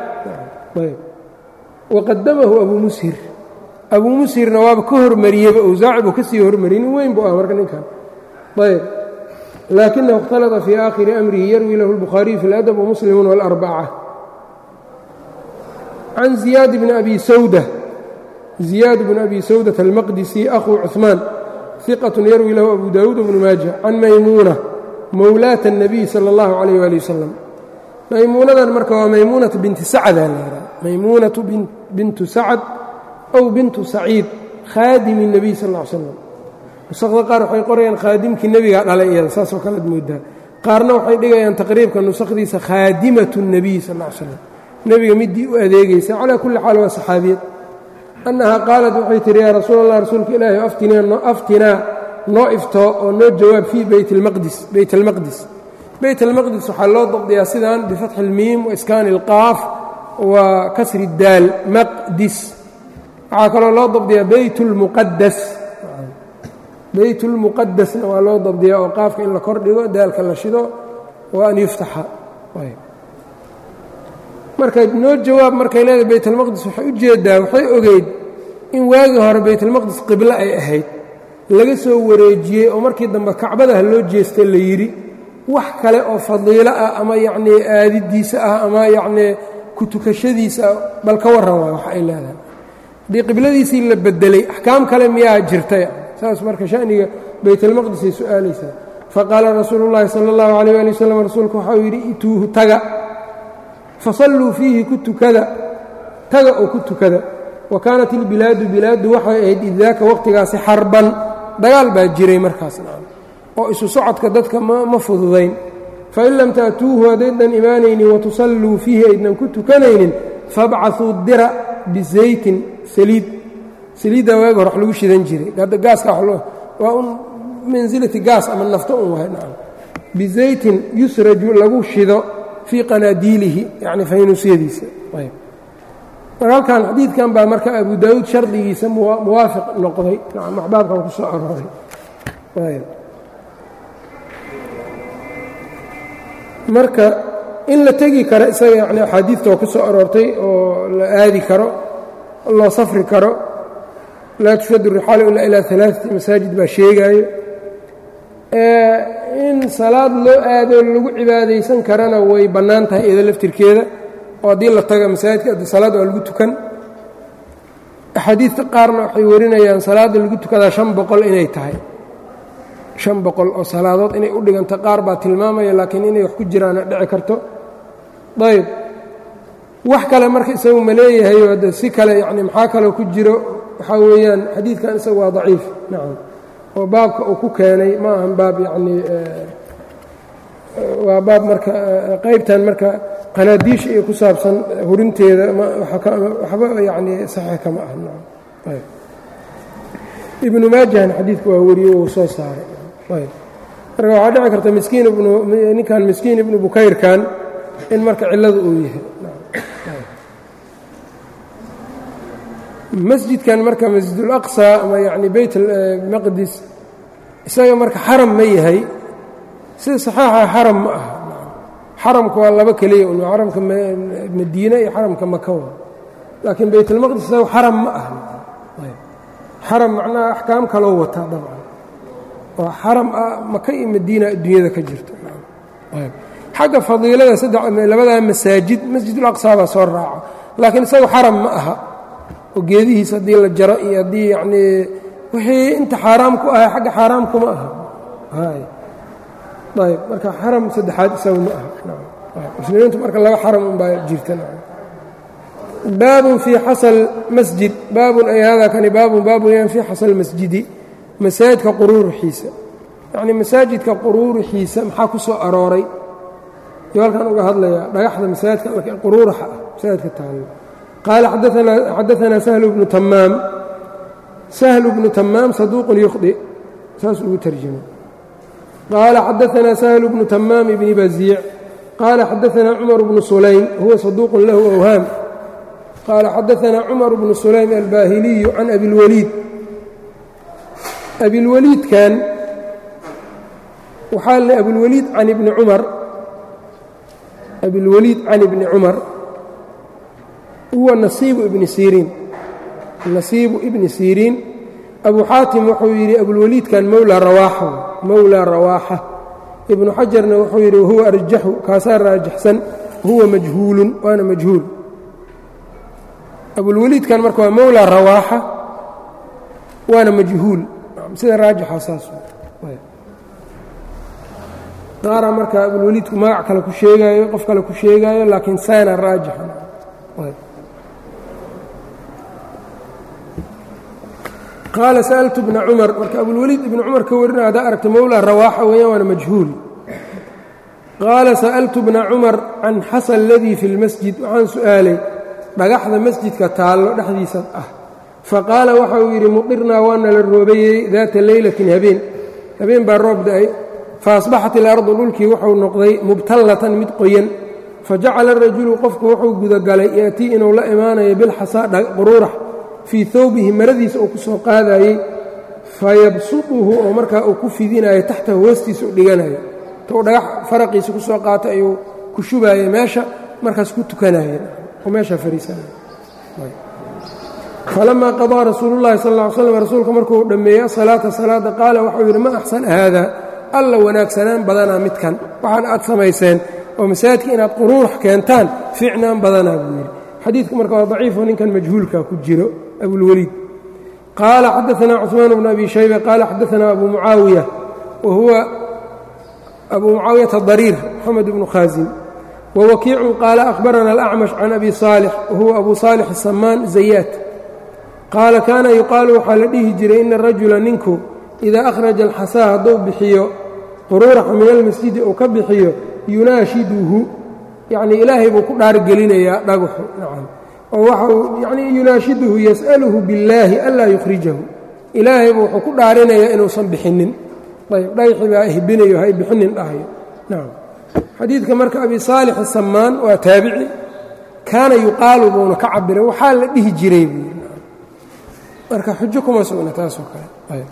waqadamahu abuu mushir abuu mushirna waaba ka hormariyeyba awsaaci buu ka sii hormariyey nin weyn buu ah marka ninkan ayb laakinahu اkhtalطa fii aakhiri amrihi yarwi lahu اlbukhaariyu fi اladab wamuslimu wاlarbaca can ziyaad bni abi sawda ziyaad bn abi sawdة almaqdisi akhuu cuثmaan hiqaة yarwi lahu abu dawuud bnu maaja can maymuuna mowlaata الnabiy salى اllahu عalayh ali wasalam maymuunadan marka waa maymuunatu binti sacda lahaa maymuunatu bintu sacd ow bintu saciid khaadimi الnabiy sal ا ly slam nusakda qaar waxay qorayaan khaadimkii nebigaa dhalay iyada saasoo kalead moodaa qaarna waxay dhigayaan taqriibka nusakdiisa khaadimaة الnabiy sal ا ly slam nebiga midii u adeegaysa calaa kulli xaal waa saxaabiyad annahaa qaalat waxay tihi yaa rasuul allah rasuulka ilaahi aftinaa noo iftoo oo noo jawaab fii beyt almaqdis beyt almaqdis beyt almaqdis waxaa loo dabdiyaa sidaan bifatxi اlmiim waiskaani اlqaaf wa kasri daal maqdis waxaa kaloo loo dabdiyaa beyt اlmuqadas beyt اlmuqadasna waa loo dabdiyaa oo qaafka in la kor dhigo daalka la shido wa an yuftaxa marka noo jawaab markay leedahay baytalmaqdis waxay u jeedaa waxay ogeyd in waagii hore baytalmaqdis qiblo ay ahayd laga soo wareejiyey oo markii dambe kacbadaha loo jeesta la yidhi wax kale oo fadiilo ah ama yacnii aadidiisa ah ama yacnii ku tukashadiisa ah bal ka warran waay wax ay leedahay haddii qibladiisii la bedelay axkaam kale miyaa jirtay saas marka shaniga baytalmaqdisay su-aalaysaa faqaala rasuulu llaahi sala allahu calayh ali wasalam rasuulku waxau yidhi ituuhu taga fasalluu fiihi ku tukada taga oo ku tukada wa kaanat ilbilaadu bilaadu waxay ahayd idaaka waqhtigaasi xarban dagaal baa jiray markaasna oo isu socodka dadka ma fududayn fain lam ta'tuuhu haddaydan imaanaynin watusalluu fiihi aydnan ku tukanaynin fabcasuu dira bizaytin saliid saliiddaa waaga hor wax lagu shidan jiray gaaska waa un mansilati gaas ama nafto un wahay bizaytin yusraju lagu shido fii qanaadiilihi yani faynuusyadiisa marka halkan xadiidkan baa marka abu daawuud shardigiisa muwaafiq noqday axbaabkan ku soo arooray marka in la tegi karo isaga yani axaadiidta oo ku soo aroortay oo la aadi karo loo safri karo laa tushadu rixaalu ilaa ilaa alaaati masaajid baa sheegaayo in salaad loo aado lagu cibaadaysan karana way bannaan tahay iyada laftirkeeda oo haddii la taga masaajidka addi salaad waa lagu tukan axaadiidta qaarna waxay warinayaan salaadda lagu tukadaa shan boqol inay tahay shan boqol oo salaadood inay u dhiganta qaar baa tilmaamaya laakiin inay wax ku jiraana dhici karto ayb wax kale marka isagu ma leeyahay de si kale yani maxaa kaloo ku jiro waxaa weeyaan xadiidkan isagu waa daciif nacam oo baabka uu ku keenay ma ahan baab yacnii waa baab marka qaybtan marka qanaadiisha iyo ku saabsan hurinteeda waxba yacnii saxiix kama aha nacam ayb ibnu maajahna xadiidka waa wariye uu soo saaray ayb marka waxaa dhici karta miskiin ibnu ninkan miskiin ibnu bukayrkan in marka cilladu uu yahay masjidkan marka masjidulaqsa ama yacni beyt maqdis isaga marka xaram ma yahay sida saxeixa xaram ma aha xaramka waa laba keliya un xaramka madiine iyo xaramka maka wa laakiin beytalmaqdis isaga xaram ma aha xaram macnaha axkaam kaloo wataa dabcan oo xaram ah maka iyo madiina adduunyada ka jirto xagga fadiilada saddex labadaa masaajid masjidulaqsa baa soo raaca laakiin isaga xaram ma aha oo geedihiis haddii la jaro iyo haddii yacnii wixii inta xaaraam ku ahay xagga xaaraam kuma aha ayb marka xaram saddexaad isagu ma aha muslimiintu marka laba xaram unbaa jirta baabun fii xasal masjid baabun ay haadaa kani baabun baabun yan fii xasal masjidi masaajidka quruuruxiisa yacnii masaajidka quruuruxiisa maxaa ku soo arooray iyo halkan uga hadlayaa dhagaxda masaajidka quruuraxa ah masaajidka taalo qaala xadaanaa sahlu bnu tamaam sahlu bnu tamaam saduuqun yukhdi saas ugu tarjamay qaala xadaanaa sahlu bnu tamaam bni baziic qaala xadaanaa cumar bnu sulaym huwa saduuqun lahu awhaam qaala xadaanaa cumar bnu sulaym albaahiliyu can abilwaliid abilwaliidkan waxaa le abulwaliid can ibni cumar abilwaliid can ibni cumar huwa nasiibu ibni siriin nasiibu ibni siriin abu xaatim wuxuu yidhi abulwaliidkan mowlaa rawaaxa mowlaa rawaaxa ibnu xajarna wuxuu yidhi wahuwa arjaxu kaasaa raajaxsan huwa majhuulun waana majhuul abulwaliidkan marka waa mowlaa rawaaxa waana majhuul sida raajixa saas qaaraa marka abulwaliidku magac kale ku sheegaayo qof kale ku sheegaayo laakiin saana raajixa qaala sa'altu bna cumar marka abulwaliid ibnu cumar ka warina haddaa aragta mowlaa rawaaxa weeyaan waana majhuul qaala sa'altu bna cumar can xasa aladii fi lmasjid waxaan su'aalay dhagaxda masjidka taallo dhexdiisa ah faqaala waxa uu yidhi muqirnaa waana la roobayey daata leylatin habeen habeen baa roob da-ay faasbaxat ilardu dhulkii wuxuu noqday mubtallatan mid qoyan fajacala rajulu qofku wuxuu gudagalay yaatii inuu la imaanayo bilxasaa quruurax fii hawbihi maradiisa uu ku soo qaadayey fayabsuduhu oo markaa uu ku fidinayo taxta hoostiisa u dhiganayo tou dhagax faraqiisa ku soo qaatay ayuu ku shubaayey meesha markaas ku tukanaya oo meesha fariisanaya falamaa qadaa rasuulu llahi sal ll ly slam rasuulka markuu dhammeeyey asalaata salaada qaala waxau yidhi ma axsan haada alla wanaagsanaan badanaa midkan waxaan aad samayseen oo masaajidka inaad quruurax keentaan fiicnaan badanaa buu yidhi xadiidku marka waa daciifo ninkan majhuulka ku jiro abulweliid qaala xadaanaa cuثmaan bnu abi shayba qaala xadaanaa abu mucaawiya wa huwa abu mucaawiyata dariir moxamed bnu khaasim wawakiicun qaala akhbarana alacmash can abi saalix wa huwa abu saalix asamaan zayaat qaala kaana yuqaalu waxaa la dhihi jiray ina rajula ninku idaa akhraja alxasaa hadduu bixiyo quruuraxa min almasjidi uu ka bixiyo yunaashiduhu yacnii ilaahay buu ku dhaargelinayaa dhagaxu nacam oo waxau yacnii yunaashiduhu yas'aluhu billaahi anlaa yukhrijahu ilaahaybu wuxuu ku dhaarinayaa inuusan bixinnin ayb dhagaxii baa ihbinayo hay bixinin dhahayo nacam xadiidka marka abi saalix asamaan waa taabici kaana yuqaalu buuna ka cabiray waxaa la dhihi jiray buu marka xujo kuma sugna taasoo kale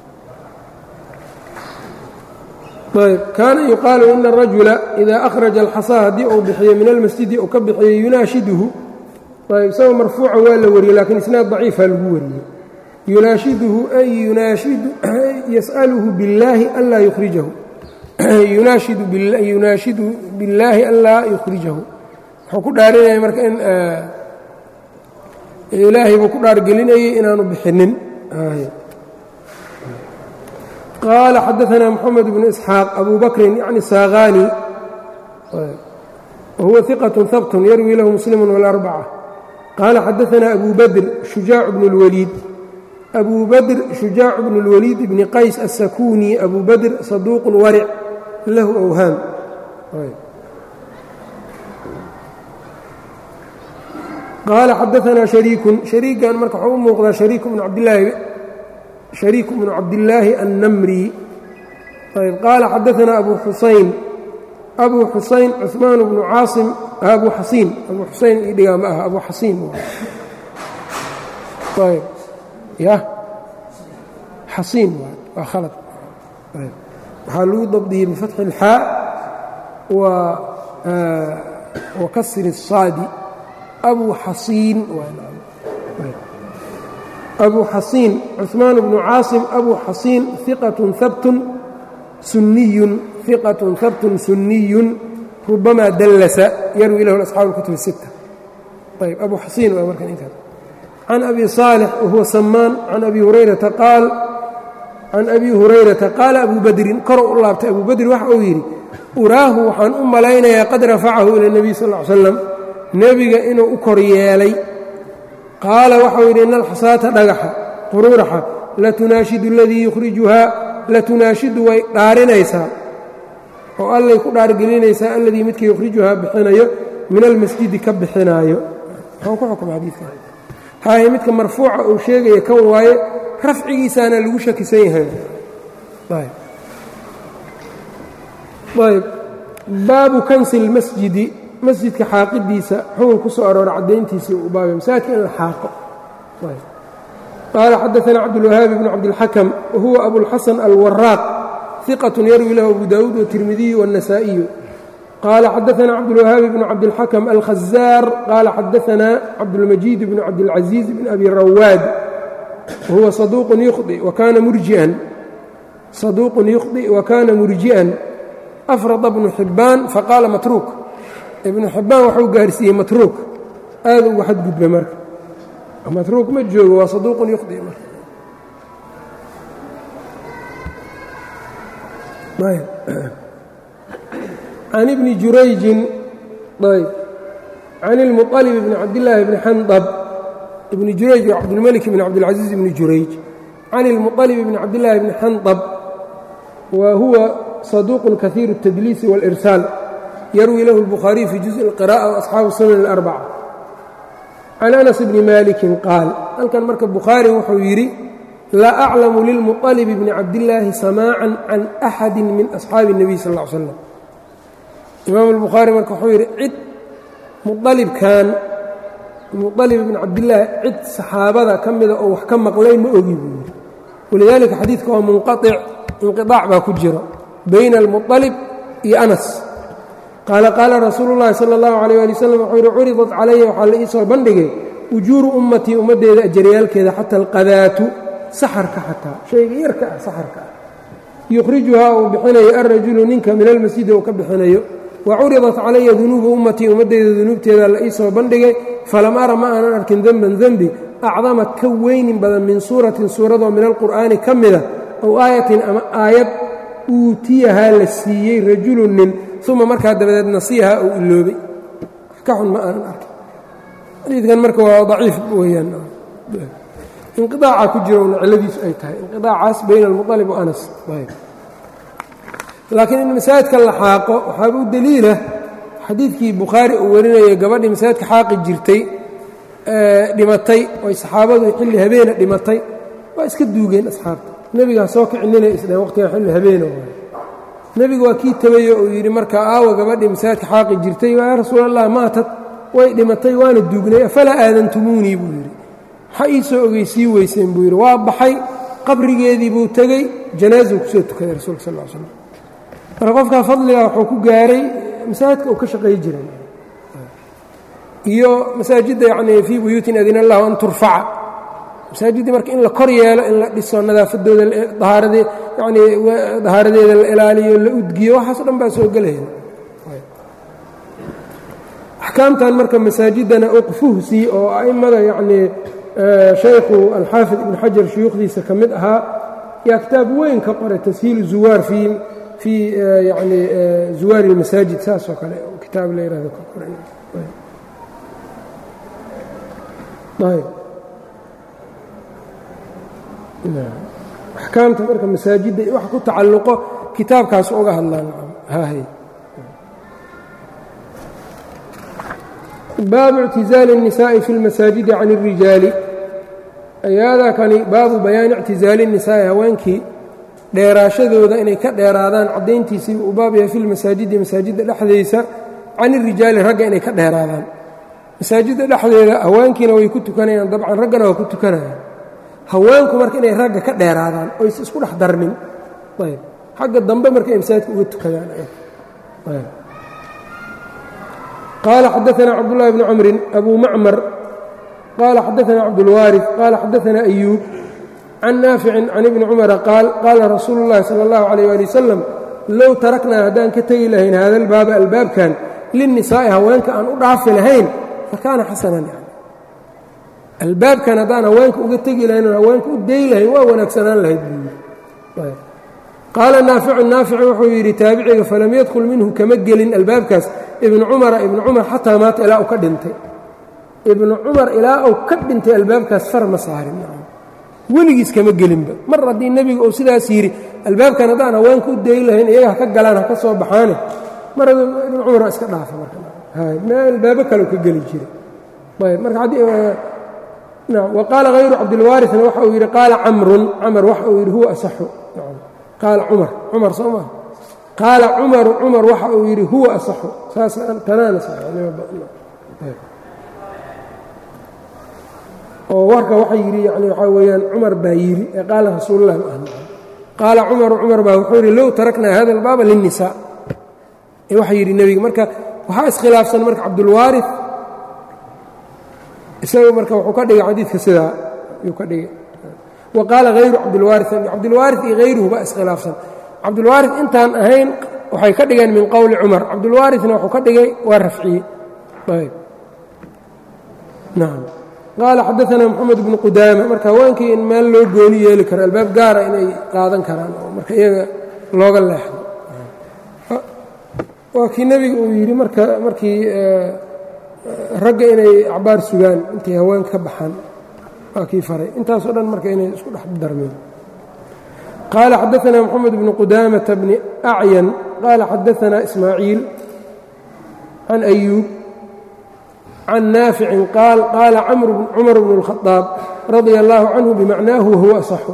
ayb kaana yuqaalu ina arajula idaa akhraja alxasaa haddii uu bixiyo min almasjidi uu ka bixiyo yunaashiduhu ayb isagoo marfuuca waa la wariyey lakiin isnaad daciifa lagu wariyey yunaashiduhu ay yunaashidu yas'aluhu billaahi anlaa yukhrijahu yunaashidu billaahi anlaa yukhrijahu wuxuu ku dhaarinaya marka in ilaahay buu ku dhaargelinayay inaanu bixinin qaala xadaanaa moxamed bnu isxaaq abu bakrin yacni saakhaani wahuwa iqat habtun yarwi lahu muslimu walarbaca qaala xadaanaa abu badr shujaacu bnu اlwaliid abu badr shujaacu bnu اlwaliid bni qays asakuni abu badr saduuqun waric lahu awhaam qaala xadaanaa shariikun shariikan marka waxuu u muuqdaa shariiku bnu cabdilaahi shariiku bnu cabdillaahi annamri ayb qaala xadaanaa abu xusayn abu xusayn cuثmaan bnu caasim abu xasiin abu xusayn ii dhigaa ma aha abu xasiin ayb ya xasiin waa khalad waxaa lagu dabdiyey bifatxi اlxaa wa kasri الsaadi abu xasiin abu xasiin cuثmaan bnu caasim abu xasiin iqat habtun suniyun iqatun habtun suniyun rubamaa dallasa yarwi lahu asxaabu اlkutub الsita ayb abu xasiin waa markan intaas can abi صaalix wahuwa samaan can abi hurayrata qaal can abi hurayrata qaala abu badrin kor u laabtay abu badri waxa uu yidhi uraahu waxaan u malaynayaa qad rafacahu ila اnebiy sal ly slam nebiga inuu u kor yeelay qaala waxau yidhi ina alxasaata dhagaxa quruuraxa latunaashidu aladii yukhrijuhaa latunaashidu way dhaarinaysaa oo allay ku dhaargelinaysaa alladii midka yukhrijuhaa bixinayo min almasjidi ka bixinaayo muxuu ku xukma xadiidkan haaye midka marfuuca uu sheegaya kan waaye rafcigiisaana lagu shakisan yahay ayb baabu kansi اlmasjidi masjidka xaaqidiisa xukun ku soo aroora caddayntiisii u baabay masaajidka in la xaaqo qaala xadaثna cabdالwahaabi bn cabdالxakm wahuwa abulxasan alwaraaq ثiqaة yarwi lahu abu dawuud wالtirmidiyu wالنasaaئiyu qaala xadaثna cabdالwahaabi bn cabdالxakm alkhazaar qaala xadaثna cabdالmajiid bn cabdالcaزiiz bn abi rawaad wahuwa saduuq yukhطi wakana murjian saduuqun yukhطi wakana murji'an afrada bnu xibbaan faqaala matruuk ibnu xibbaan waxuu gaarsiiyey matruuk aad ugu xadgudba marka matruuk ma joogo waa saduuqun yukhdi marka can ibni jurayjin ayb can ilmuطalib bni cabdillaahi bni xandab ibni jurayj waa cabdilmalik bni cabdilcaziiz bni jurayj can ilmuطalib bni cabdillaahi bni xandab wa huwa صدوq kaثيir التdliis والإrساal yarwi lahu الbخhariي fي juزء القراءة وأصxaabu الsunan الأربcة can أنس bni maliki qaal halkan marka bukhaari wuxuu yidhi laa أclamu lilmuطلب bni cabdالlaahi samاعا can أxadi min أصxaabi النabiy sal اه ly slam imaam الbukhaari marka wuxuu yidhi cid mualibkan muطalib bni cabdillaahi cid saxaabada ka mida oo wax ka maqlay ma ogi buu yidhi walidaalika xadiidka waa munqaطic inqiطaac baa ku jiro bayna almuطalib iyo anas qaala qaala rasuulu llahi sala اllahu alayh ali wasalam wuxuu yidhi curidat calaya waxaa la ii soo bandhigay ujuuru ummatii ummaddeeda ajaryaalkeeda xata alqadaatu saxarka xataa shayga yarka ah saxarka ah yukhrijuhaa uu bixinayo alrajulu ninka min almasjidi uu ka bixinayo wa curidat calaya dunuubu ummatii ummaddeeda dunuubteeda la ii soo bandhigay falam ara ma aanan arkin denban denbi acdama ka weynin badan min suuratin suuradoo min alqur'aani ka mida ow aayatin ama aayad uutiyahaa la siiyey rajulun nin uma markaa dabadeed nasiyahaa uu iloobay wax ka xun ma aanan arkin xadiidkan marka waa daciif weyaan inqiaaca ku jiro una cilladiisu ay tahay inqiaacaas bayna almuطalib wa anas laakiin in masaajidka la xaaqo waxaaba u deliila xadiidkii bukhaari uu warinayay gabadhii masaajidka xaaqi jirtay dhimatay oy saxaabadu xilli habeena dhimatay waa iska duugeen asxaabta nebigaa soo kicinina isdheen waqtigaa xilli habeena waay nebigu waa kii tabayo uu yidhi marka aawa gabadhii masaajidka xaaqi jirtay yaa rasuul allah maatad way dhimatay waana duugnay afalaa aadantumuunii buu yidhi maxaa ii soo ogeysii weyseen buu yidhi waa baxay qabrigeedii buu tegey janaasuu kusoo tukaday rasuulka sal l slam marka qofkaa fadliga wuxuu ku gaaray masaajidka uu ka shaqay jiray iyo masaajidda yacnii fii buyuutin adina allahu an turfaca masaajiddii marka in la kor yeelo in la dhiso nadaafadooda dahaaradee yacnii dahaaradeeda la ilaaliyo la udgiyo waxaaso dhan baa soo gelaya axkaamtan marka masaajiddana uqfuhsii oo a'immada yacnii shaykhu alxaafid ibnu xajar shuyuukhdiisa ka mid ahaa yaa kitaab weyn ka qoray tashiilu zuwaar fii fii yacni zuwaari اlmasaajid saas oo kale kitaab la yihahdo ka qoray axkaamta marka masaajidda wax ku tacalluqo kitaabkaas uga hadlaan haahay baabu اctizaali الnisaaءi fi اlmasaajidi can الrijaali ayaadaa kani baabu bayaani اctizaali الnisaa'i haweenkii dheeraashadooda inay ka dheeraadaan caddayntiisii uu baab yahay fi lmasaajidi masaajidda dhexdaysa can irijaali ragga inay ka dheeraadaan masaajidda dhexdeeda haweenkiina way ku tukanayaan dabcan raggana waa ku tukanayaan haweenku marka inay ragga ka dheeraadaan oysa isku dhex darmin ayb xagga dambe marka ay masaajidka uga tukadaan qaala xadaana cabdullahi bni camrin abu macmar qaala xadaana cabdulwaariث qaala xadaana ayuub can naaficin can ibni cumara qaal qaala rasuulu اllahi salى اllahu عalيyه ali wasalam low taraknaa haddaan ka tegi lahayn hada albaaba albaabkan linnisaa'i haweenka aan u dhaafi lahayn fakaana xasanan yani albaabkan haddaan haweenka uga tegi lahayn oon haweenka u day lahayn waa wanaagsanaan lahayd buu yidhi qaala naaficu naafic wuxuu yidhi taabiciga falam yadkhul minhu kama gelin albaabkaas ibnu cumara ibnu cumar xataa maata ilaa uu ka dhintay ibnu cumar ilaa uu ka dhintay albaabkaas far ma saarin weligiis kama gelinba mar haddii nebigu uu sidaas yidhi albaabkan haddaan haweenka u dayi lahayn iyaga ha ka galaan ha ka soo baxaane mar ibnu cumar waa iska dhaafa marmeel albaabo kale u ka geli jiray ayb marka wa qaala hayru cabdilwaarina waxa uu yidhi qaala camrun camar waxa uu yidhi huwa asaxu qaala cumar cumar soo maa qaala cumaru cumar waxa uu yidhi huwa asaxu saas tanaana oo warka waxa yidhi yani waxaa weeyaan cumar baa yidhi ee qaala rasuululah ma ahna qaala cumaru cumar baa wuxuu yidhi low taraknaa hada albaaba linnisaa ee waxa yidhi nebiga marka waxaa iskhilaafsan marka cabdulwaari isaga marka wuxuu ka dhigay xadiidka sidaa yuu ka dhigay wa qaala hayru cabdilwaari cabdilwaari iyo hayruhu baa iskhilaafsan cabdulwaari intaan ahayn waxay ka dhigeen min qowli cumar cabdulwaarina wuxuu ka dhigay waa rafciye ayb nacam qaala xadaanaa moxamed bnu qudaama marka haweenkii in meel loo gooni yeeli karo albaab gaara inay qaadan karaan oo marka iyaga looga leexdo waa kii nebiga uu yidhi marka markii ragga inay acbaar sugaan intay haweenka ka baxaan waa kii faray intaasoo dhan marka inay isku dhex darmeen qaala xadaanaa moxamed bnu qudaamata bni acyan qaala xadaanaa ismaaciil can ayuub can naaficin qaal qaala cumar bnu اlkhadaab radia allaahu canhu bimacnaahu wahuwa asaxu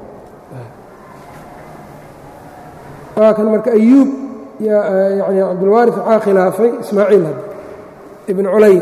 waa kan marka ayuub yani cabdulwaari waxaa khilaafay ismaaciil hadda ibn culay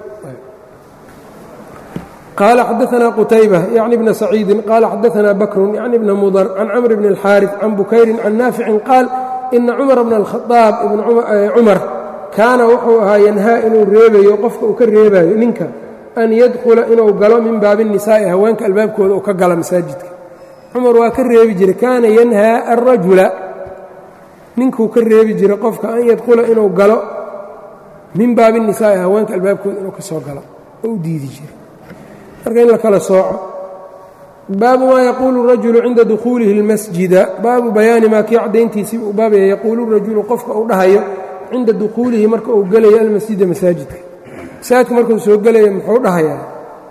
qaala xadaanaa qutayba yacni bna saciidin qaala xadaanaa bakrun yacni bna mudar can camr bni اlxaariث can bukayrin can naaficin qaal ina cumar bna اlkhadaab cumar kaana wuxuu ahaa yanhaa inuu reebayo qofka uu ka reebayo ninka an yadkhula inuu galo min baabi الnisaa'i haweenka albaabkooda uu ka gala masaajidka cumar waa ka reebi jiray kaana yanhaa alrajula ninkuu ka reebi jiray qofka an yadkhula inuu galo min baabi الnisaa'i haweenka albaabkooda inuu ka soo galo oo u diidi jiray marka in la kala sooco baabu maa yaquulu rajulu cinda dukhuulihi اlmasjida baabu bayaani maa kii caddayntiisii uu baabaya yaquulu rajulu qofka uu dhahayo cinda dukhuulihi marka uu gelayo almasjida masaajidka masaajidka markuu soo gelaya muxuu dhahayaa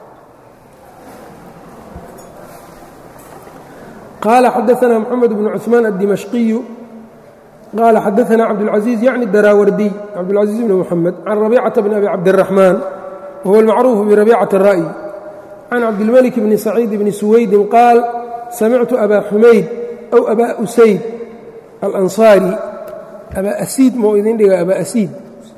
qaala xadaanaa moxamed bnu cuثmaan addimashqiyu qaala xadaanaa cabdاlcaزiiz yacni daraawardiy cabdاlcaزiiz bni moxamed can rabiicata bni abi cabdiraxmaan wahuwa almacruufu birabiicati الra'yi can cabdilmelik bni saciid bni suwaydin qaal samictu abaa xumayd aw abaa usayd alansaari abaa asiid mau idin dhiga abaa asiid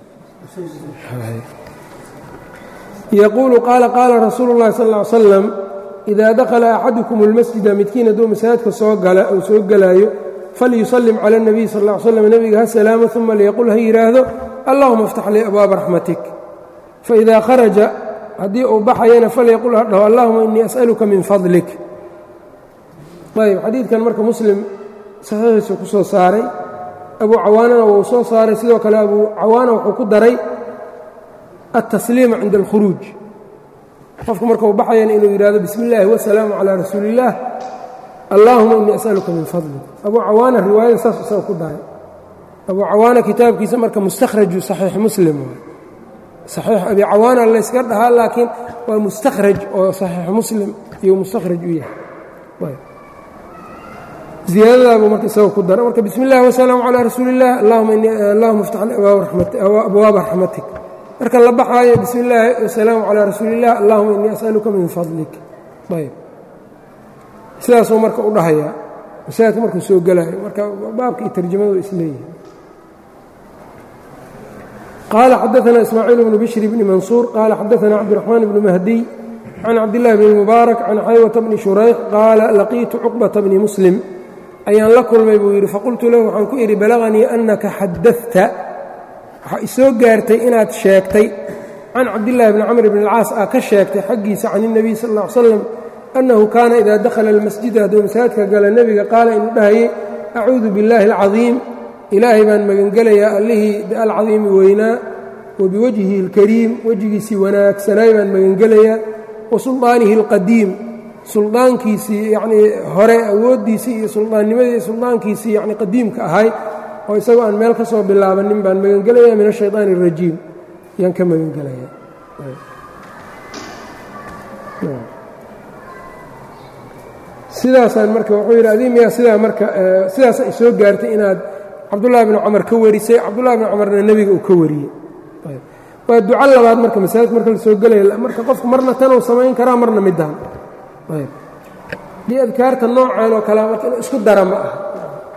yaquulu qaala qaala rasuulu llahi sal ll ly slam idaa dakhala axadukum اlmasjida midkiin hadduu masaajidka soo gala ou soo gelaayo falyusallim cala اnabiy sal ll ly slam nebiga ha salaamo uma liyaqul ha yidhaahdo allahuma aftax lii abwaaba raxmatik faidaa kharaja haddii uu baxayana falyaqul ha dhaho allahuma inii as'aluka min fadlik ayb xadiidkan marka muslim saxiixiisu ku soo saaray abu cawaanana wuu soo saaray sidoo kale abu cawaana wuxuu ku daray altasliima cinda alkhuruuj qofku markuu baxayana inuu yidhahdo bismi illaahi wasalaamu calaa rasuuli illaah allaahuma innii as'aluka min fadlik abu cawaana riwaayada saas isaga ku daray abu cawaana kitaabkiisa marka mustakhraju saxiix muslim saxiix abi cawaana layska dhahaa laakiin waa mustakhraj oo saxiix muslim iyo mustakhraj u yahay ziyaadadaabuu marka isaga ku dara marka bismi اllahi wasalaamu calaa rasuuli اllah allahuma iftax li abwaaba raxmatik marka la baxaayo bismi illaahi wasalaamu calaa rasuuli اllah allahuma innii as'aluka min fadlik ayb sidaasuu marka u dhahayaa masaajidka markuu soo gelaayo marka baabka iyo tarjamadu isleeyihin qaala xadaana ismaaciil bnu bishri bni mansuur qaala xadaana cabdiraxmaan bnu mahdiy can cabdillahi bni mubaarak can xaywata bni shurayx qaala laqiitu cuqbata bni muslim ayaan la kulmay buu yidhi faqultu lahu waxaan ku idhi balaganii annaka xadadta waxaa isoo gaartay inaad sheegtay can cabdillaahi bni camr bni alcaas aa ka sheegtay xaggiisa can اnebiy sal ll ly slam annahu kaana idaa dakhala almasjida hadduu masaajidka gala nebiga qaala inuu dhahayay acuudu biاllaahi alcadiim ilaahay baan magangelayaa allihii alcadiimi weynaa wa biwajhihi اlkariim wejigiisii wanaagsanaay baan magangelayaa wa sulطaanihi اlqadiim suldaankiisii yacnii hore awooddiisii iyo suldaannimadii suldaankiisii yacni qadiimka ahay oo isagoo aan meel ka soo bilaabanin baan magangelayaa min ashayطaan الrajiim yaan ka magangelayaa sidaasaan marka wuxuu yidhi adii miyaa sidaa marka sidaasa ay soo gaartay inaad cabdullahi bni cumar ka warisay cabdullahi bni cumarna nebiga uu ka wariyey waa duco labaad marka masaajidka marka la soo gelaya marka qofku marna tanuu samayn karaa marna midaan dii adkaarta noocan oo kalea marka inuu isku dara ma aha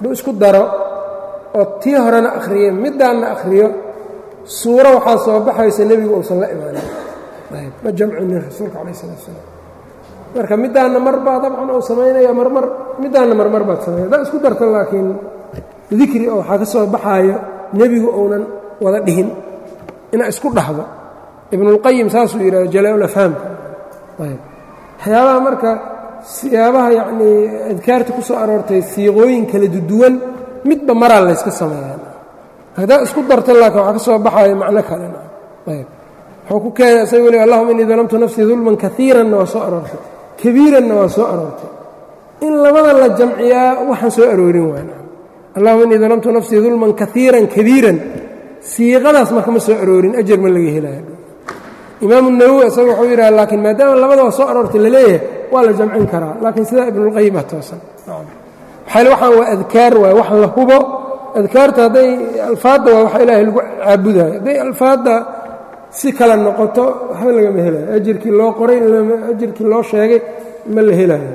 hadduu isku daro oo tii horena akhriyo middaanna akhriyo suuro waxaa soo baxaysa nebigu uusan la imaanin ma jamcinin rasuulka calayh isalaat salaam marka middaanna mar baa dabcan uu samaynaya marmar middaanna marmar baad samaynaya haddaa isku darto laakiin dikri oo waxaa ka soo baxaayo nebigu uunan wada dhihin inaa isku dhahdo ibnulqayim saasuu yidhahdo jalaa-ulafhaamka ayb waxyaabaha marka siyaabaha yacnii adkaarta ku soo aroortay siiqooyin kala duwan midba maraa layska sameeyaa haddaa isku darto laakiin waxaa ka soo baxaayo macno kalena ayb wuxuu ku keenay isaga weli allahuma innii dalamtu nafsii dulman kaiiranna waa soo aroortay kabiiranna waa soo aroortay in labada la jamciyaa waxaan soo aroorin waana allahuma innii dalamtu nafsii dulman kaiiran kabiiran siiqadaas marka ma soo aroorin ajar ma laga helaya imaamu nawowi isaga wuxuu yidhaha laakiin maadaama labadaba soo aroortay laleeyahay waa la jamcin karaa laakiin sidaa ibnulqayim ah toosan maxaale waxaan waa adkaar waay wax la hubo adkaarta hadday alfaadda waa wax ilaahay lagu caabudayo hadday alfaadda si kale noqoto waxba lagama helayo ajirkii loo qoray ajirkii loo sheegay ma la helayo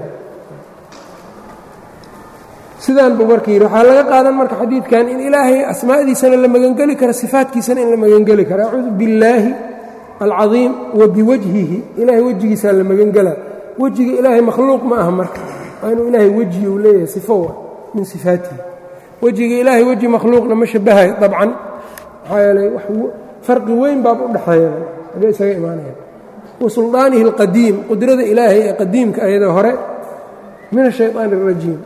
sidaan buu marka yidhi waxaa laga qaadan marka xadiidkan in ilaahay asmaa'diisana la magangeli karo sifaatkiisana in la magangeli karo acuudu billaahi alcadiim wa biwajhihi ilaahay wejigiisaa la magangela wejiga ilaahay makhluuq ma aha marka waa inuu ilaahay weji uu leeyahay sifo wa min sifaatihi wejiga ilaahay weji makhluuqna ma shabahayo dabcan maxaa yeelay farqi weyn baaba u dhexeeya agee isaga imaanaya wa suldaanihi alqadiim qudrada ilaahay ee qadiimka ayada hore min ashayطaan اrajiim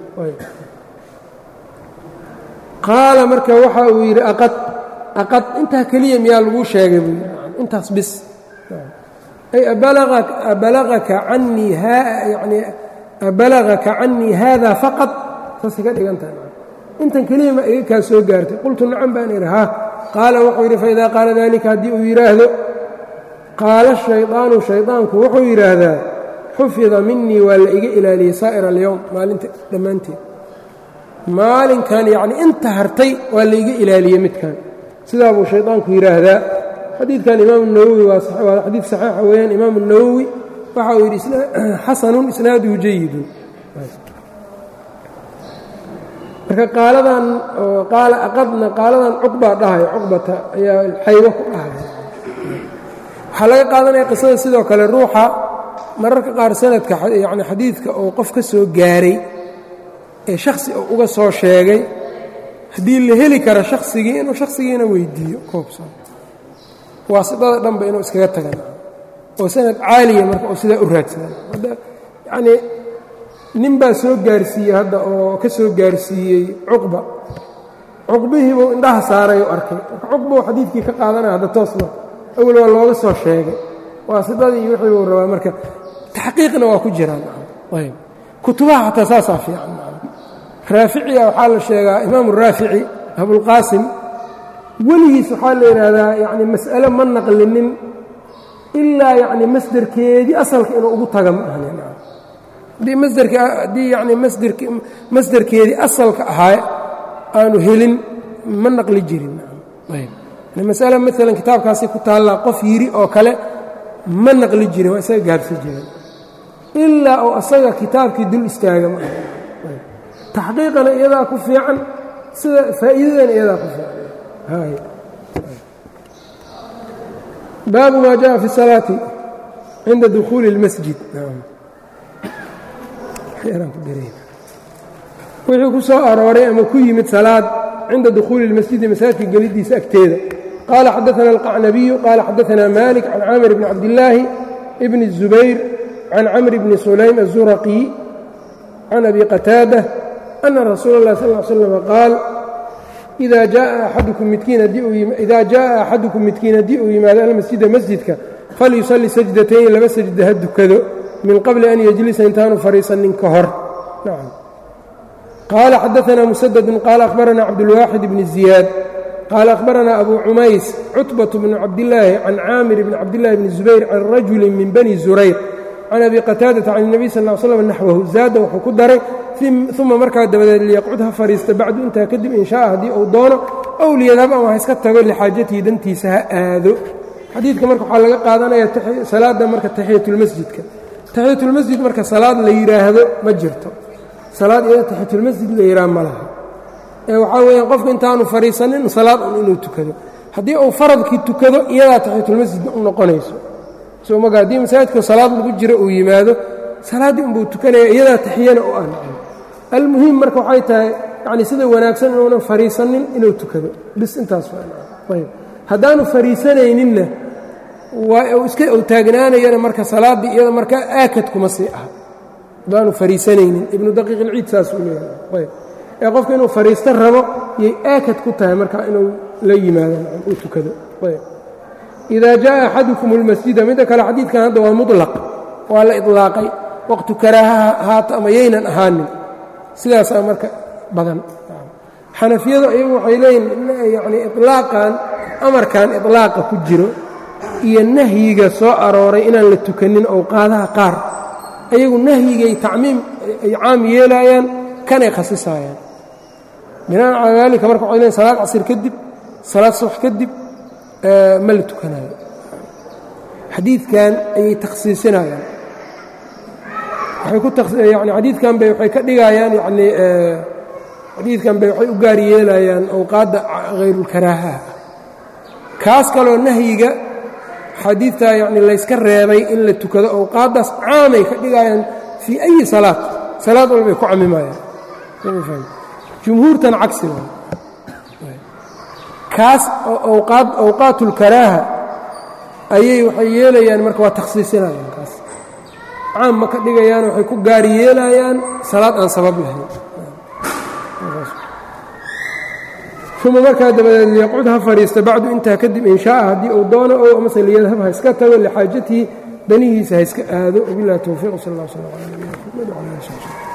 qaala marka waxa uu yidhi aqad aqad intaa keliya miyaa laguu sheegay buu yidhi intaas bis ay abalagaka canii yani abalagaka canii haada faqad saasay ka dhigan tahay intan keliya ma iga kaa soo gaartay qultu nacam baan idhi ha qaala wuxuu yidhi faidaa qaala dalika haddii uu yidhaahdo qaala shayطaanu shayطaanku wuxuu yidhaahdaa xufida minii waa la iga ilaaliyey saa'ir alyowm maalinta dhammaanteed maalinkan yacnii inta hartay waa la iga ilaaliyey midkan sidaa buu shayطaanku yidhaahdaa xadiidkan imaamu nawowi waa xadiid saxiixa weeyaan imaamu nawowi waxa uu yidhi xasanun isnaaduhu jayidun marka qaaladan qaala aqadna qaaladan cuqbaa dhahayo cuqbata ayaa xaybo ku dhahay waxaa laga qaadanaya qisada sidoo kale ruuxa mararka qaar sanadka yani xadiidka oo qof ka soo gaaray ee shakhsi oo uga soo sheegay haddii la heli karo shakhsigii inuu shakhsigiina weydiiyo koobsan waasidada dhanba inuu iskaga tagan oo sanad caaliya marka uu sidaa u raadsadan yacnii nin baa soo gaarsiiyey hadda oo ka soo gaarsiiyey cuqba cuqbihiibuu indhaha saaray u arkay marka cuqbuu xadiidkii ka qaadanaya hadda toos marka awel waa looga soo sheegay waasidadii iyo wixii buu rabaa marka taxqiiqna waa ku jiraan ayb kutubaha xataa saasaa fiican raaficiya waxaa la sheegaa imaamu raafici abulqaasim weligiis waxaa la yidhaahdaa yacni mas'ale ma naqlinin ilaa yacni masderkeedii asalka inuu ugu taga ma ahnin haddii masderka haddii yacni masderk masderkeedii asalka ahaa aanu helin ma naqli jirin ayb yani masale maalan kitaabkaasi ku taallaa qof yidhi oo kale ma naqli jirin waa isaga gaarsi jiren ilaa oo asaga kitaabkii dul istaaga ma aha taxqiiqana iyadaa ku fiican sida faa'iidadana iyadaa ku fiican baabu ma jaءa fi الsalaaةi cinda dukhuuli اlmasjid wixii ku soo arooray ama ku yimid salaad cinda dukhuuli اlmasjidi masaajidka gelidiisa agteeda qaala xadaثna الqacnabiyu qaala xadaثna malik can camir bni cabdillaahi bni الzubayr can camr bni sulaym الzuraqي can abi qataada ana rasuula اlah sal ا slm qaal ida jaءa axadukum midkiin haddii uu yimaado almasjida masjidka falyusalli sajdatayn laba sajda ha dukado min qabli an yejlisa intaanu fadhiisanin ka hor qaala xadaثna musadadun qaala akhbarana cabdulwaaxid bni ziyaad qaala akhbarana abu cumays cutbaة bnu cabdillaahi can caamir bni cabdillahi bni zubayr can rajuli min bani zurayr can abi qataadata can الnabiy sal ا slm naxwahu zaada wuxuu ku daray uma markaa dabadeed liyaqcud ha fadhiista bacdu intaa kadib in shaaa haddii uu doono ow liyadhab ama ha iska tago lixaajatihi dantiisa ha aado xadiidka marka waxaa laga qaadanaya salaadda marka taxiyatulmasjidka taxiyatulmasjid marka salaad la yidhaahdo ma jirto salaad iyada taxiyatulmasjid la yidhaah ma laha ee waxaa weeyaan qofku intaanu fadhiisanin salaad un inuu tukado haddii uu faradkii tukado iyadaa taxiyatulmasjid u noqonayso soo maga haddii masaajidka salaad lagu jiro uu yimaado salaaddii unbuu tukanaya iyadaa taxiyana u ah almuhim marka waxay tahay yacni sida wanaagsan inuunan fadhiisanin inuu tukado bis intaas ayb haddaanu fadhiisanayninna waa uu iska uu taagnaanayana marka salaaddii iyada marka aakad kuma sii ah haddaanu fadhiisanaynin ibnu daqiiq ilciid saas uu leeyahay ayb ee qofka inuu fadhiisto rabo yay aakad ku tahay marka inuu la yimaado uu tukado ayb idaa jaa axadukum اlmasjida midda kale xadiidkan hadda waa muطlaq waa la iطlaaqay waqtu karaahaha haata ama yaynan ahaanin sidaasaa marka badan xanafiyadu ayagu waxay leeyihin yani iطlaaqan amarkan iطlaaqa ku jiro iyo nahyiga soo arooray inaan la tukanin owqaadaha qaar ayagu nahyigay tacmiim ay caam yeelaayaan kanay khasisaayaan binaan calaa daalika marka waxay leeyiin salaad casir kadib salaad subax kadib ma la tukanayo xadiidkan ayay takhsiisinayaan waxay ku yani xadiidkan bay waxay ka dhigayaan yacnii xadiidkan bay waxay u gaar yeelayaan awqaadda hayrulkaraahaha kaas kaloo nahyiga xadiidtaa yacni layska reebay in la tukado awqaaddaas caamay ka dhigayaan fii ayi salaad salaad walbay ku camimayaan jumhuurtan cagsi waa kaas awqaad awqaatulkaraaha ayay waxay yeelayaan marka waa takhsiisinayaan kaas caam ma ka dhigayaan waxay ku gaar yeelayaan salaad aan sabab lahayn uma markaa dabadeed liyaqcud ha fadhiista bacdu intaa kadib in shaaa haddii uu doono ow amase liyadhab ha iska tago lixaajatihi danihiisa ha iska aado wabilahi towfiiq sal اllah sl ala nabina mxamed wala ali sb